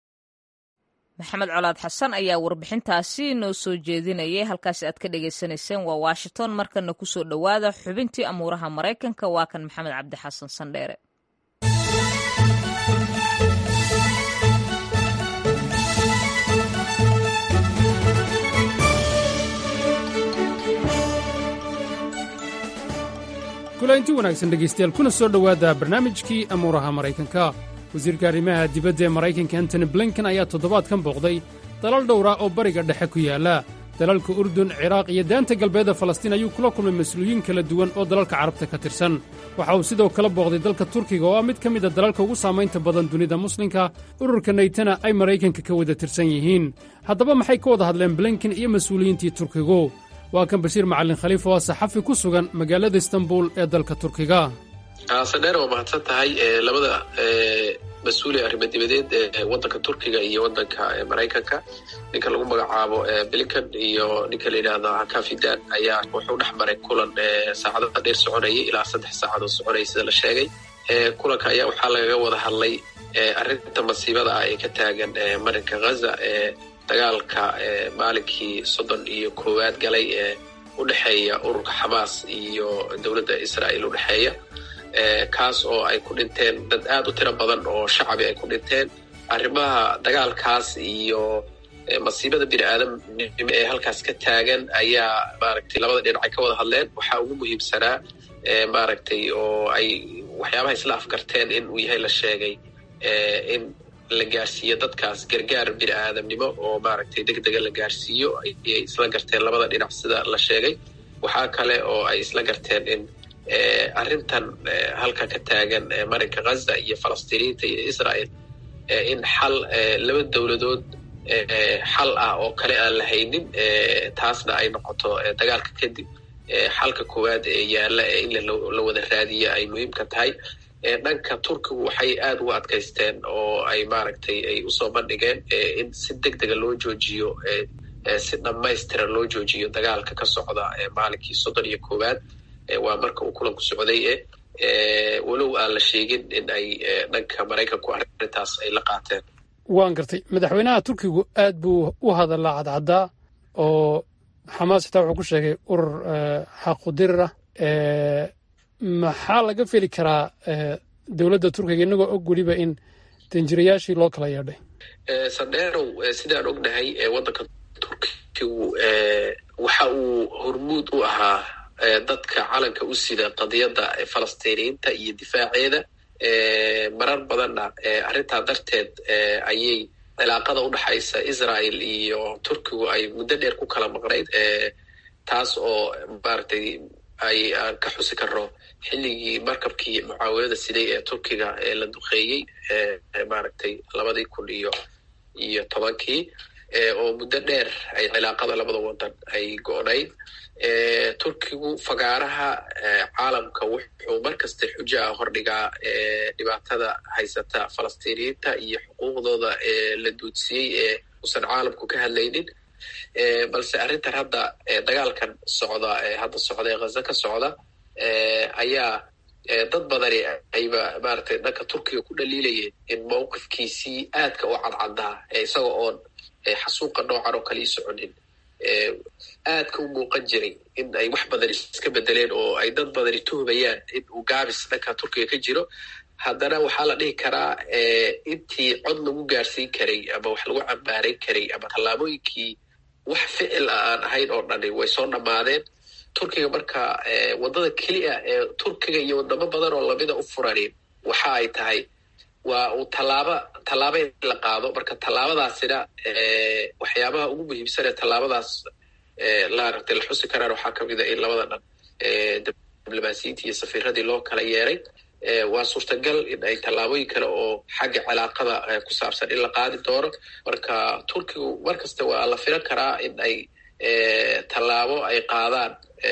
maxamed colaad xasan ayaa warbixintaasi noo soo jeedinayay halkaasi aad ka dhagaysanayseen waa washington markana kusoo dhowaada xubintii amuuraha maraykanka waa kan maxamed cabdi xasan sandheere kulainti wanaagsan dhegaystayaal kuna soo dhowaada barnaamijkii amuuraha maraykanka wasiirka arrimaha dibadda ee maraykanka antony blinken ayaa toddobaadkan booqday dalal dhowra oo bariga dhexe ku yaalla dalalka urdun ciraaq iyo daanta galbeedda falastiin ayuu kula kulmay mas-uuliyiin kala duwan oo dalalka carabta ka tirsan waxa uu sidoo kale booqday dalka turkiga oo ah mid ka mid a dalalka ugu saamaynta badan dunida muslimka ururka naytana ay maraykanka ka wada tirsan yihiin haddaba maxay ka wada hadleen blinken iyo mas-uuliyiintii turkigu waa kan bashiir macalin khaliif oo ah saxafi ku sugan magaalada istanbul ee dalka turkiga sandheer waa mahadsan tahay labada mas-uul ee arrimo dibadeed ee waddanka turkiga iyo waddanka maraykanka ninka lagu magacaabo blinken iyo ninka la yidhaahdo kafidan ayaa wuxuu dhex maray kulan saacado dheer soconayay ilaa saddex saacadood soconayay sida la sheegay kulanka ayaa waxaa lagaga wada hadlay arrinta masiibada ah ee ka taagan marinka ghaza ee dagaalka maalinkii soddon iyo koowaad galay ee u dhexeeya ururka xamaas iyo dowladda israa'iil u dhexeeya kaas oo ay ku dhinteen dad aad u tiro badan oo shacabi ay ku dhinteen arrimaha dagaalkaas iyo masiibada bini aadamnimo ee halkaas ka taagan ayaa maaragtay labada dhinac ay ka wada hadleen waxaa ugu muhiimsanaa maaragtay oo ay waxyaabaha isla afgarteen in uu yahay la sheegay in la gaarsiiyo dadkaas gargaar bini aadamnimo oo maaragtay deg dega la gaarsiiyo ayay isla garteen labada dhinac sida la sheegay waxaa kale oo ay isla garteen in arrintan halka ka taagan marinka ghaza iyo falastiiniyiinta iyo israel in xal laba dowladood xal ah oo kale aan la haynin taasna ay noqoto dagaalka kadib xalka koowaad ee yaalla in la wada raadiya ay muhiimka tahay dhanka turkigu waxay aada ugu adkaysteen oo ay maaragtay ay usoo bandhigeen in si deg dega loo joojiyo si dhammaystiran loo joojiyo dagaalka ka socda maalinkii soddon iyo koowaad waa marka uu kulanku socday e walow aan la sheegin in ay dhanka maraykanku arrintaas ay la qaateen waan gartay madaxweynaha turkigu aad buu u hadalaa cadcaddaa oo xamaas xitaa wuxuu ku sheegay urur xaqudirir ah maxaa laga feli karaa dowladda turkiga inagoo og weliba in danjirayaashii loo kala yeedhay sandheerow sidaan ognahay waddanka turkigu waxa uu hormuud u ahaa dadka calanka u sida qadiyadda falastiiniyiinta iyo difaaceeda marar badanna arrintaa darteed ayay cilaaqada u dhexaysa israel iyo turkigu ay muddo dheer ku kala maqnayd taas oo maaragtay ay aan ka xusi karno xilligii markabkii mucaawinada siday ee turkiga ee la duqeeyey maaragtay labadii kun iyo iyo tobankii oo muddo dheer ay cilaaqada labada wadan ay go-nayd turkigu fagaaraha caalamka wuxuu mar kasta xujo ah hordhigaa dhibaatada haysata falastiiniyiinta iyo xuquuqdooda la duudsiyey ee usan caalamku ka hadlaynin balse arrintan hadda dagaalkan socda hadda socda ee ghaza ka socda ayaa dad badani ayba maaragtay dhanka turkiga ku dhaliilayeen in mawqifkiisii aadka u cadcaddaa isaga oon xasuuqa noocan oo kale ii soconin aadka u muuqan jiray in ay wax badan iska bedeleen oo ay dad badani tuhmayaan in uu gaabis dhanka turkiga ka jiro haddana waxaa la dhihi karaa intii cod lagu gaarsiin karay ama wax lagu cambaaran karay ama tallaabooyinkii wax ficil a aan ahayn oo dhani way soo dhammaadeen turkiga marka waddada keliya ee turkiga iyo wadamo badan oo lamida u furanin waxa ay tahay waa uu tallaaba tallaaba in la qaado marka tallaabadaasina waxyaabaha ugu muhiimsan ee tallaabadaas laaragtay la xusi karaan waxaa kamid a in labada dhan diblomaasiyiintii iyo safiiradii loo kala yeeray waa suurtagal in ay tallaabooyin kale oo xagga cilaaqada ku saabsan in la qaadi doono marka turkigu mar kasta waa la filan karaa in ay tallaabo ay qaadaan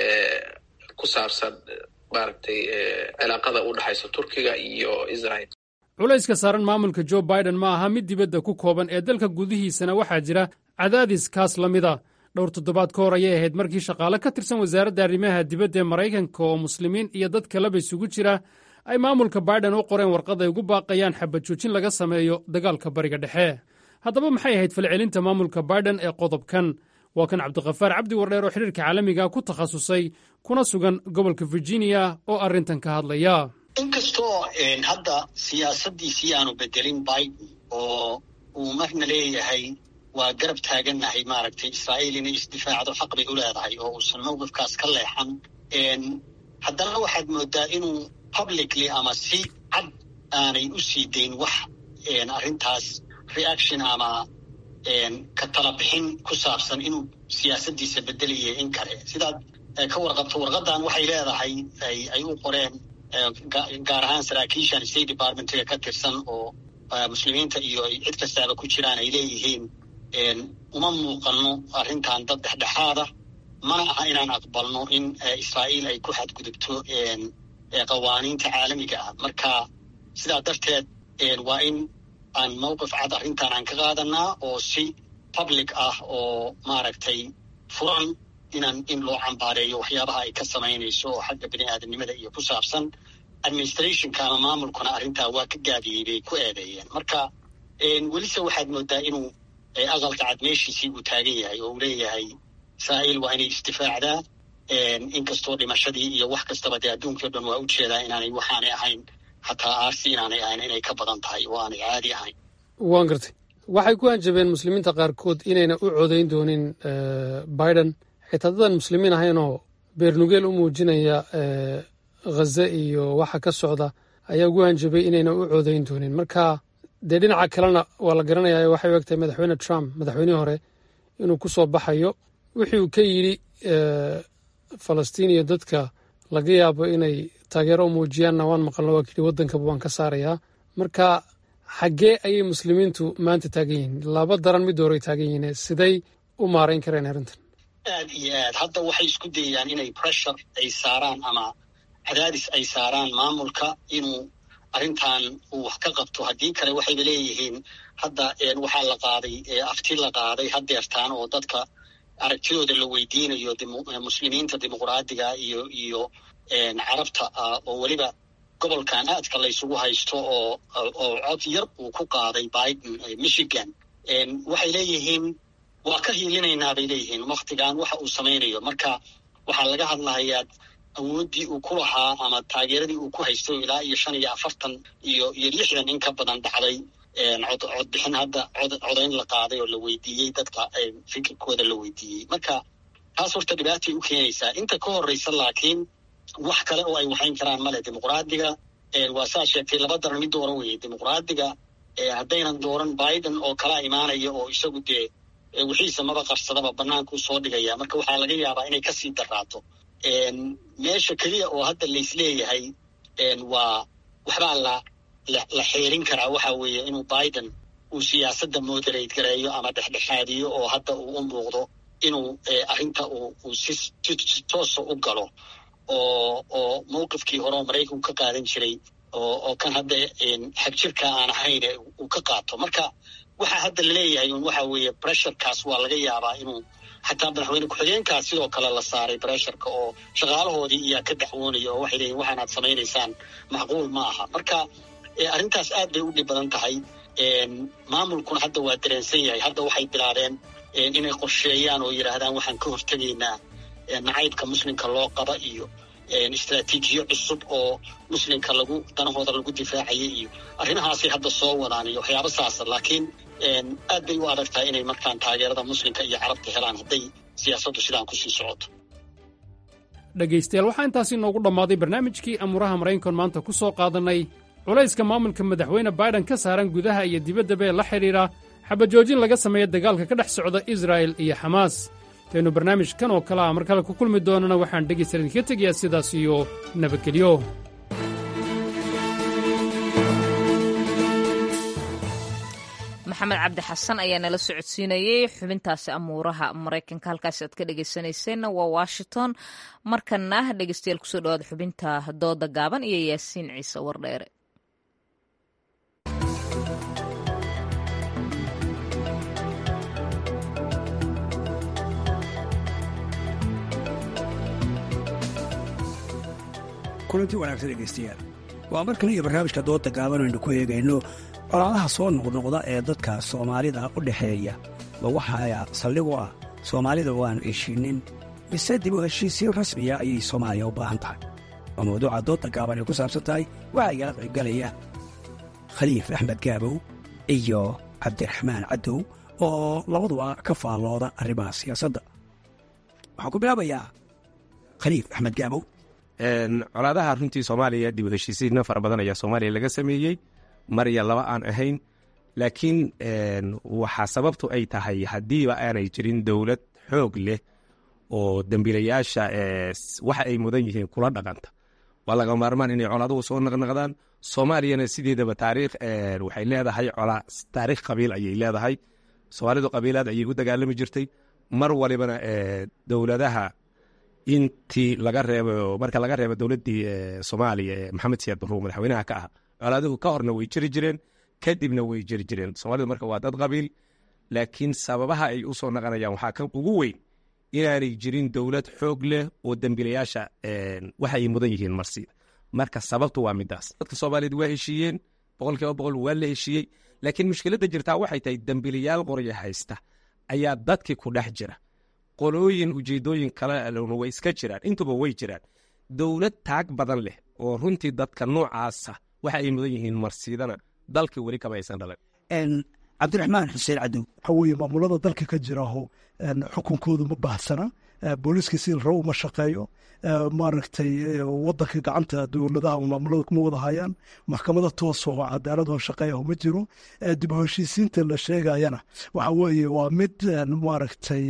ku saabsan maaragtay cilaaqada u dhexaysa turkiga iyo israel culayska saaran maamulka jo biden ma aha mid dibadda ku kooban ee dalka gudihiisana waxaa jira cadaadis kaas la mida dhowr toddobaad ka hor ayay ahayd markii shaqaale ka tirsan wasaaradda arrimaha dibadda ee maraykanka oo muslimiin iyo dad kaleba isugu jira ay maamulka biden u qoreen warqad ay ugu baaqayaan xabad joojin laga sameeyo dagaalka bariga dhexe haddaba maxay ahayd falcelinta maamulka biden ee qodobkan waa kan cabdikhafaar cabdi wardheer oo xidhiirka caalamiga ku takhasusay kuna sugan gobolka virginia oo arrintan ka hadlaya inkastoo hadda siyaasaddiisii aanu bedelin biden oo uu marna leeyahay waa garab taagannahay maaragtay israa'iil inay isdifaacdo xaq bay u leedahay oo uusan mawqifkaas ka leexan haddana waxaad moodaa inuu publicly ama si cad aanay u sii dayn wax arrintaas reaction ama ka tala bixin ku saabsan inuu siyaasaddiisa bedelaya in kale sidaad ka warqabto warqadan waxay leedahay ay u qoreen gaar ahaan saraakiishan state departmentiga ka tirsan oo muslimiinta iyo cid kastaaba ku jiraan ay leeyihiin uma muuqano arrintan dad dhexdhexaada mana aha inaan aqbalno in israa'iil ay ku xadgudubto qawaaniinta caalamiga ah marka sidaa darteed waa in aan mawqif cad arrintan aan ka qaadanaa oo si public ah oo maaragtay furan inaan in loo cambaareeyo waxyaabaha ay ka samaynayso oo xagga bini aadamnimada iyo ku saabsan administrationka ama maamulkuna arrintaa waa ka gaabiyey bay ku eedeeyeen marka welise waxaad moodaa inuu aqalka cad meeshiisii uu taagan yahay oo uu leeyahay israa'iil waa inay isdifaacdaa inkastoo dhimashadii iyo wax kastaba dee adduunkii o dhan waa ujeedaa inaanay waxaanay ahayn xataa aarsi inaanay ahayn inay ka badan tahay oo aanay caadi ahayn waan gartay waxay ku hanjabeen muslimiinta qaarkood inayna u codayn doonin biden xitaa dadan muslimiin ahaynoo beernugeel u muujinaya ghaza iyo waxa ka socda ayaa ugu hanjabay inayna u codayn doonin marka dee dhinaca kalena waa la garanayaa waxay u egtahay madaxweyne trump madaxweynihii hore inuu ku soo baxayo wixii uu ka yidhi falastiin iyo dadka laga yaabo inay taageero u muujiyaanna waan maqalno waa kidhi waddankaba waan ka saarayaa marka xaggee ayay muslimiintu maanta taagan yihiin laba daran mid hore ay taagan yihiin siday u maarayn kareen arrintan aad iyo aad hadda waxay isku dayayaan inay pressure ay saaraan ama cadaadis ay saaraan maamulka inuu arrintan uu wax ka qabto haddii kale waxayba leeyihiin hadda waxaa la qaaday afti la qaaday hadeertaan oo dadka aragtidooda la weydiinayo muslimiinta dimuqraadiga iyo iyo carabta ah oo weliba gobolkan aadka laysugu haysto oo oo cod yar uu ku qaaday biden michigan waxay leeyihiin waa ka hiilinaynaa bay leeyihiin waktigan waxa uu samaynayo marka waxaa laga hadlahayaa awooddii uu ku lahaa ama taageeradii uu ku haysto ilaa iyo shan iyo afartan iyo iyo lixdan in ka badan dhacday cod codbixin hadda cod codayn la qaaday oo la weydiiyey dadka fikirkooda la weydiiyey marka taas horta dhibaatay u keenaysaa inta ka horreysa laakiin wax kale oo ay waxayn karaan male dimuqraadiga waa saa sheegtay laba daran mid dooran weeye dimuqraadiga haddaynan dooran biden oo kala imaanaya oo isagu dee wixiisa maba qarsadaba banaanku soo dhigaya marka waxaa laga yaabaa inay kasii daraato meesha keliya oo hadda laisleeyahay waa waxbaa la la xeerin karaa waxa weeye inuu biden uu siyaasadda moderate gareeyo ama dhexdhexaadiyo oo hadda uu u muuqdo inuu arrinta uu si si toosa u galo oo oo mawqifkii hore oo maraykanku ka qaadan jiray oo oo kan hadda xagjirka aan ahayn uu ka qaato marka waxa hadda laleeyahay un waxa weeye bressurkaas waa laga yaabaa inuu xataa madaxweyne ku-xigeenkaas sidoo kale la saaray bressurka oo shaqaalahoodii iyaa ka daxwoonaya oo waxay leeyihin waxaanaad samaynaysaan macquul ma aha marka arrintaas aad bay u dhib badan tahay maamulkuna hadda waa dareensan yahay hadda waxay bilaabeen inay qorsheeyaan oo yidhaahdaan waxaan ka hortegaynaa nacaybka muslimka loo qaba iyo istraatiijiyo cusub oo muslimka lagu danahooda lagu difaacaya iyo arrimahaasay hadda soo wadaan iyo waxyaaba saasa laakiin aad bay u adag tahay inay markaan taageerada muslimka iyo carabta helaan hadday siyaasaddu sidaan kusii socoto dhegaystayaal waxaa intaasi noogu dhammaaday barnaamijkii amuuraha maraykankan maanta ku soo qaadannay culayska maamulka madaxweyne baiden ka saaran gudaha iyo dibaddaba ee la xidhiidha xabajoojin laga sameeya dagaalka ka dhex socda israa'el iyo xamaas intaynu barnaamijkan oo kale ah mar kale ku kulmi doonana waxaan dhegaystayaal idinka tegayaa sidaas iyo nabadgelyo maxamed cabdi xasan ayaa nala socodsiinayey xubintaasi amuuraha maraykanka halkaasi aad ka dhegaysanayseena waa washington markana dhegaystayaal kusoo dhawaada xubinta dooda gaaban iyo yaasiin ciise wardheere kulantii wanaagsan dhegaystayaal waa mar kale iyo barnaamijka dooda gaaban aynu ku eegayno colaadaha soo noqnoqda ee dadka soomaalida u dhexeeya ma waxaa saldhig u ah soomaalida waanu heshiinin mise dib u heshiisiin rasmiya ayay soomaaliya u baahan tahay waa mawduuca dooda gaaban ay ku saabsan tahay waxaa igala qaybgalaya khaliif axmed gaabow iyo cabdiraxmaan cadow oo labaduba ka faallooda arrimaha siyaasadda waxaan ku bilaabayaa khaliif axmed gaabow colaadaha runtii soomaaliya dib u heshiisiinna fara badan ayaa soomaaliya laga sameeyey mar iyo laba aan ahayn laakiin waxaa sababtu ay tahay haddiiba aanay jirin dowlad xoog leh oo dembiilayaasha waxa ay mudan yihiin kula dhaqanta waa laga maarmaan inay colaaduhu soo naqnaqdaan soomaaliyana sideedaba taariikh waxay leedahay colaa taariikh qabiil ayay leedahay soomaalidu qabiilaad ayay u dagaalami jirtay mar walibana dowladaha intii laga reebo marka laga reebo dowladdii soomaaliya ee maxamed siyaad barruur madaxweynaha ka ah colaaduhu ka horna way jiri jireen kadibna way jiri jireen soomaalidu marka waa dad qabiil laakiin sababaha ay u soo naqanayaan waxaa ka ugu weyn inaanay jirin dowlad xoog leh oo dembiilayaasha waxa ay mudan yihiin marsi marka sababtu waa midaas dadka soomaaliyeed waa heshiiyeen boqol kiiba boqol waa la heshiiyey laakiin mushkiladda jirtaa waxay tahay dembiilayaal qorya haysta ayaa dadkii ku dhex jira qolooyin ujeedooyin kalena way iska jiraan intuba way jiraan dowlad taag badan leh oo runtii dadka noocaasa waxa ay mudan yihiin marsidana dalka weli kama aysan dhalan cabdiraxmaan xuseen cadow waxaa weeye maamulada dalka ka jiraaho xukunkoodu ma baahsana booliiska si rabo uma shaqeeyo maaragtay wadanka gacanta dowladaha maamulada kuma wada hayaan maxkamada toos oo cadaaladoo shaqeeyaho ma jiro dib u heshiisiinta la sheegayana waxa weeye waa mid maaragtay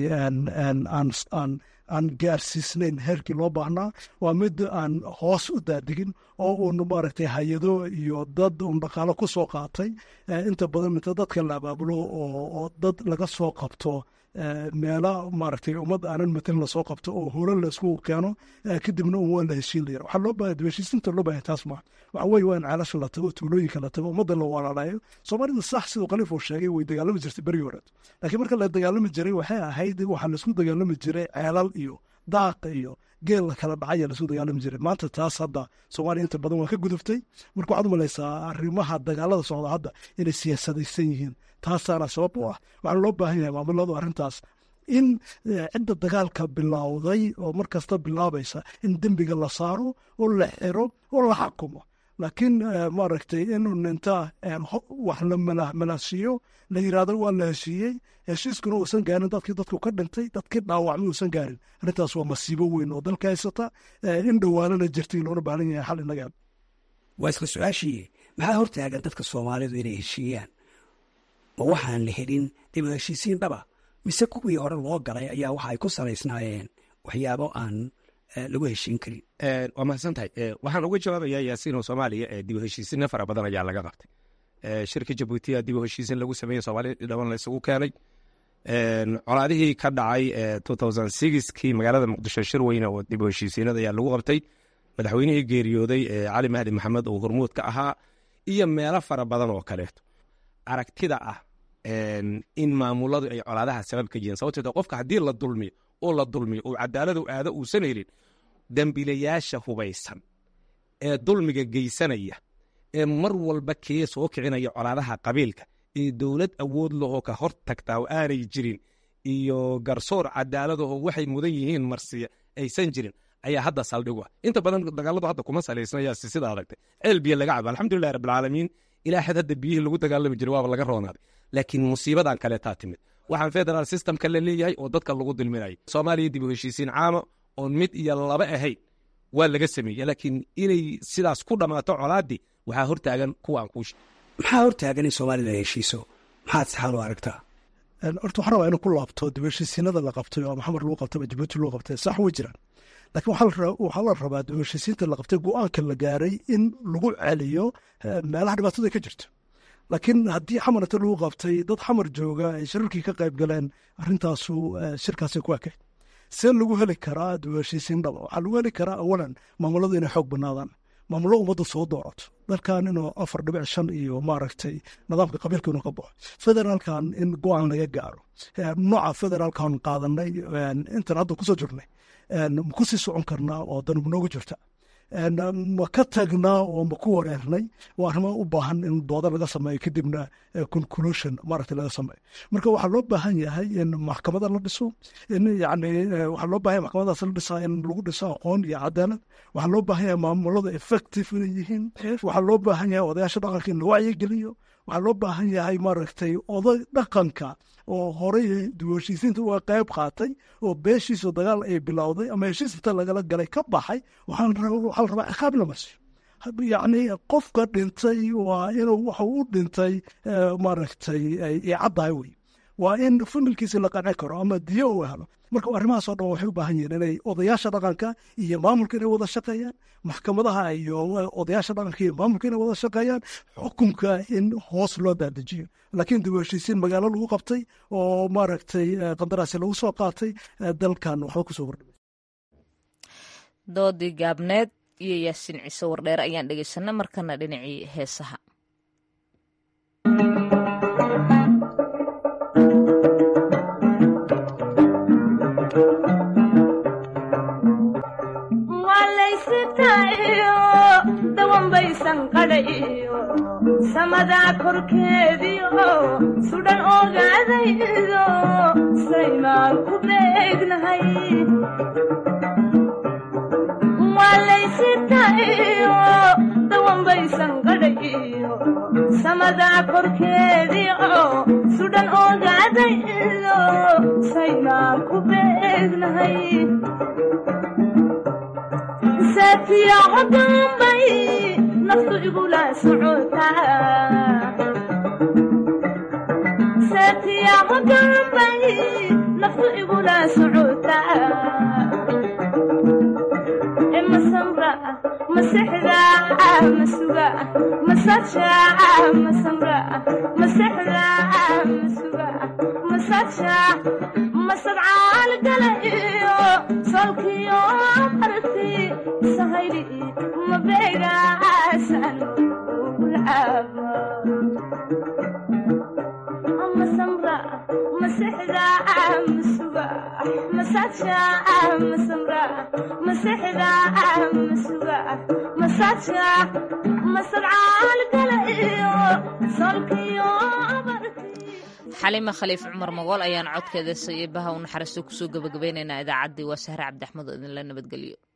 aan aan gaarsiisnayn heerkii loo baahnaa waa mid aan hoos u daadigin oo uun maaragtay hay-ado iyo dad uun dhaqaalo ku soo qaatay inta badan minta dadka la abaabulo oo dad laga soo qabto meela maaragtay ummad aanan matan lasoo qabto oo hore laisku keeno kadibna un waa la heshiin layara waxaa loo baahaya heshiisinta loo baahaya taas maa waxa weeye waa in ceelasha la tago tuulooyinka la tago ummadda la walaalayo soomaalida sax siduu khaliif uu sheegay way dagaalami jirtay berigi horeed laakiin marka la dagaalami jiray waxay ahayd waxaa laisku dagaalami jiray ceelal iyo daaqa iyo geel la kala dhacaya lasu dagaalami jiray maanta taas hadda soomaaliya inta badan waa ka guduftay marka waxaad u malaysaa arrimaha dagaalada socda hadda inay siyaasadaysan yihiin taasaana sabab u ah waxaana loo baahan yahay maamuladu arrintaas in cidda dagaalka bilowday oo mar kasta bilaabaysa in dembiga la saaro oo la xiro oo la xakumo laakiin maaragtay inuu ninta wax la malaasiiyo la yirahdo waa la heshiiyey heshiiskuna uusan gaarin dadkii dadku ka dhintay dadkii dhaawacmay uusan gaarin arrintaas waa masiibo weyn oo dalka haysata in dhowaanana jirtay loona baahan yahay xal inaga waa isla su-aashii maxaa hortaagan dadka soomaalidu inay heshiiyaan ma waxaan la helin dib u heshiisiin dhaba mise kuwii hore loo galay ayaa waxa ay ku salaysnaayeen waxyaabo aan lagu heshiin karin waa mahadsan tahay waxaan uga jawaabayaa yaasiino soomaaliya ee dib u heshiisinna fara badan ayaa laga qabtay shirka jabuutiya dib u heshiisin lagu sameeyey soomaaliya dhaban la isugu keenay colaadihii ka dhacay kii magaalada muqdisho shir weyne oo dib u heshiisiinada ayaa lagu qabtay madaxweynihii geeriyooday cali mahdi maxamed oo hormuud ka ahaa iyo meelo fara badan oo kaleeto aragtida ah in maamuladu ay colaadaha sabab ka yihiin sababteed qofka haddii la dulmiyo oo la dulmiyo oo cadaaladu aado uusan helin dembilayaasha hubaysan ee dulmiga geysanaya ee mar walba kee soo kicinaya colaadaha qabiilka ee dowlad awood lahoo ka hor tagtaa oo aanay jirin iyo garsoor cadaaladahoo waxay mudan yihiin marsiya aysan jirin ayaa hadda saldhigu ah inta badan dagaaladu hadda kuma salaysnayaasi sida adagtay ceel biyo laga cabo alxamdulilahi rabbilcaalamiin ilaa xad hadda biyihii lagu dagaalami jiray waaba laga roonaaday laakiin musiibadan kaleetaa timid waxaan federal systemka la leeyahay oo dadka lagu dulminaya soomaaliya dib u heshiisiin caama oon mid iyo laba ahayn waa laga sameeye laakiin inay sidaas ku dhammaato colaaddii waxaa hortaagan kuwaan kuushe maxaa hortaagan in soomaalida ay heshiiso maxaad saxaal u aragtaa horta waxaan rabaa inuu ku laabto dib heshiisiinada la qabtay oo maxamed lagu qabtay ama jabuuti lagu qabtay sax way jiraan laakiin waxaa la rabaa dib heshiisiinta la qabtay go-aanka la gaaray in lagu celiyo meelaha dhibaatada ka jirto laakiin haddii xamarata lagu qabtay dad xamar jooga ay shirarkii ka qayb galeen arrintaasu shirkaasay ku ekayd see lagu heli karaa dib heshiisiin dhaba waxaa lagu heli karaa awalan maamuladu inay xoog banaadaan maamulo ummadda soo doorato dalkan inuu afar dhibic shan iyo maaragtay nidaamka qabiilka inuu ka baxo federaalkan in go-aan laga gaaro nooca federaalkan qaadanay intan hadda kusoo jirnay ma ku sii socon karnaa oo danub noogu jirta ma ka tagnaa oo ma ku wareernay waa arrimo u baahan in dooda laga sameeyo kadibna conclusion maaragta laga sameeyo marka waxaa loo baahan yahay in maxkamada la dhiso in yani waxaa loo baahan yahay maxkamadaas la dhisaa in lagu dhiso aqoon iyo cadaalad waxaa loo baahan yahay maamulada effective inay yihiin waxaa loo baahan yahay odayaasha dhaqanka in la wacyigeliyo waxaa loo baahan yahay maaragtay oday dhaqanka oo horey duwashiisiinta uga qayb qaatay oo beeshiisu dagaal ay bilowday ama heshiis inta lagala galay ka baxay waxaa la rabaa ciqaab la marsiyo yacni qofka dhintay waa inuu waxa u dhintay maaragtay ay caddahay wey waa in familkiisi la qanci karo ama diyo uu helo marka arrimahaas oo dhan waxay u baahan yihiin inay odayaasha dhaqanka iyo maamulka inay wada shaqeeyaan maxkamadaha iyo odayaasha dhaqanka iyo maamulka inay wada shaqeeyaan xukunka in hoos loo daadajiyo laakiin dib u heshiisiin magaalo lagu qabtay oo maaragtay qandaraasi lagu soo qaatay dalkan waxba kusoo kordhimay doodii gaabneed iyo yaasiin ciise wardheer ayaan dhegeysanay markana dhinacii heesaha dawanbaysan qadhayo samadaa korkeediio sudhan ogaadaydo saymaan ku beegnahay waalaysitayo dawanbaysan qadhayo samadaa korkeediio sudhan ogaadaydo saymaan ku beegnahay saatiyaco dambay naftu igula socotasaatiyaco dambay naftu igula socotaa masamra masexda masuga masaja masamra masexda masuga masaja masadcaal gala iyo solkiyo marti sahayli mabeegaasan ugulcaaba masamra masexda masuga masaja masamra masexda masuga masaja masadcaalgala iyo solkiyo xalima khaliif cumar magool ayaan codkeeda sayibaha u naxariisto kusoo gabagabaynaynaa idaacaddii waa sahre cabdi axmed oo idinla nabadgeliyo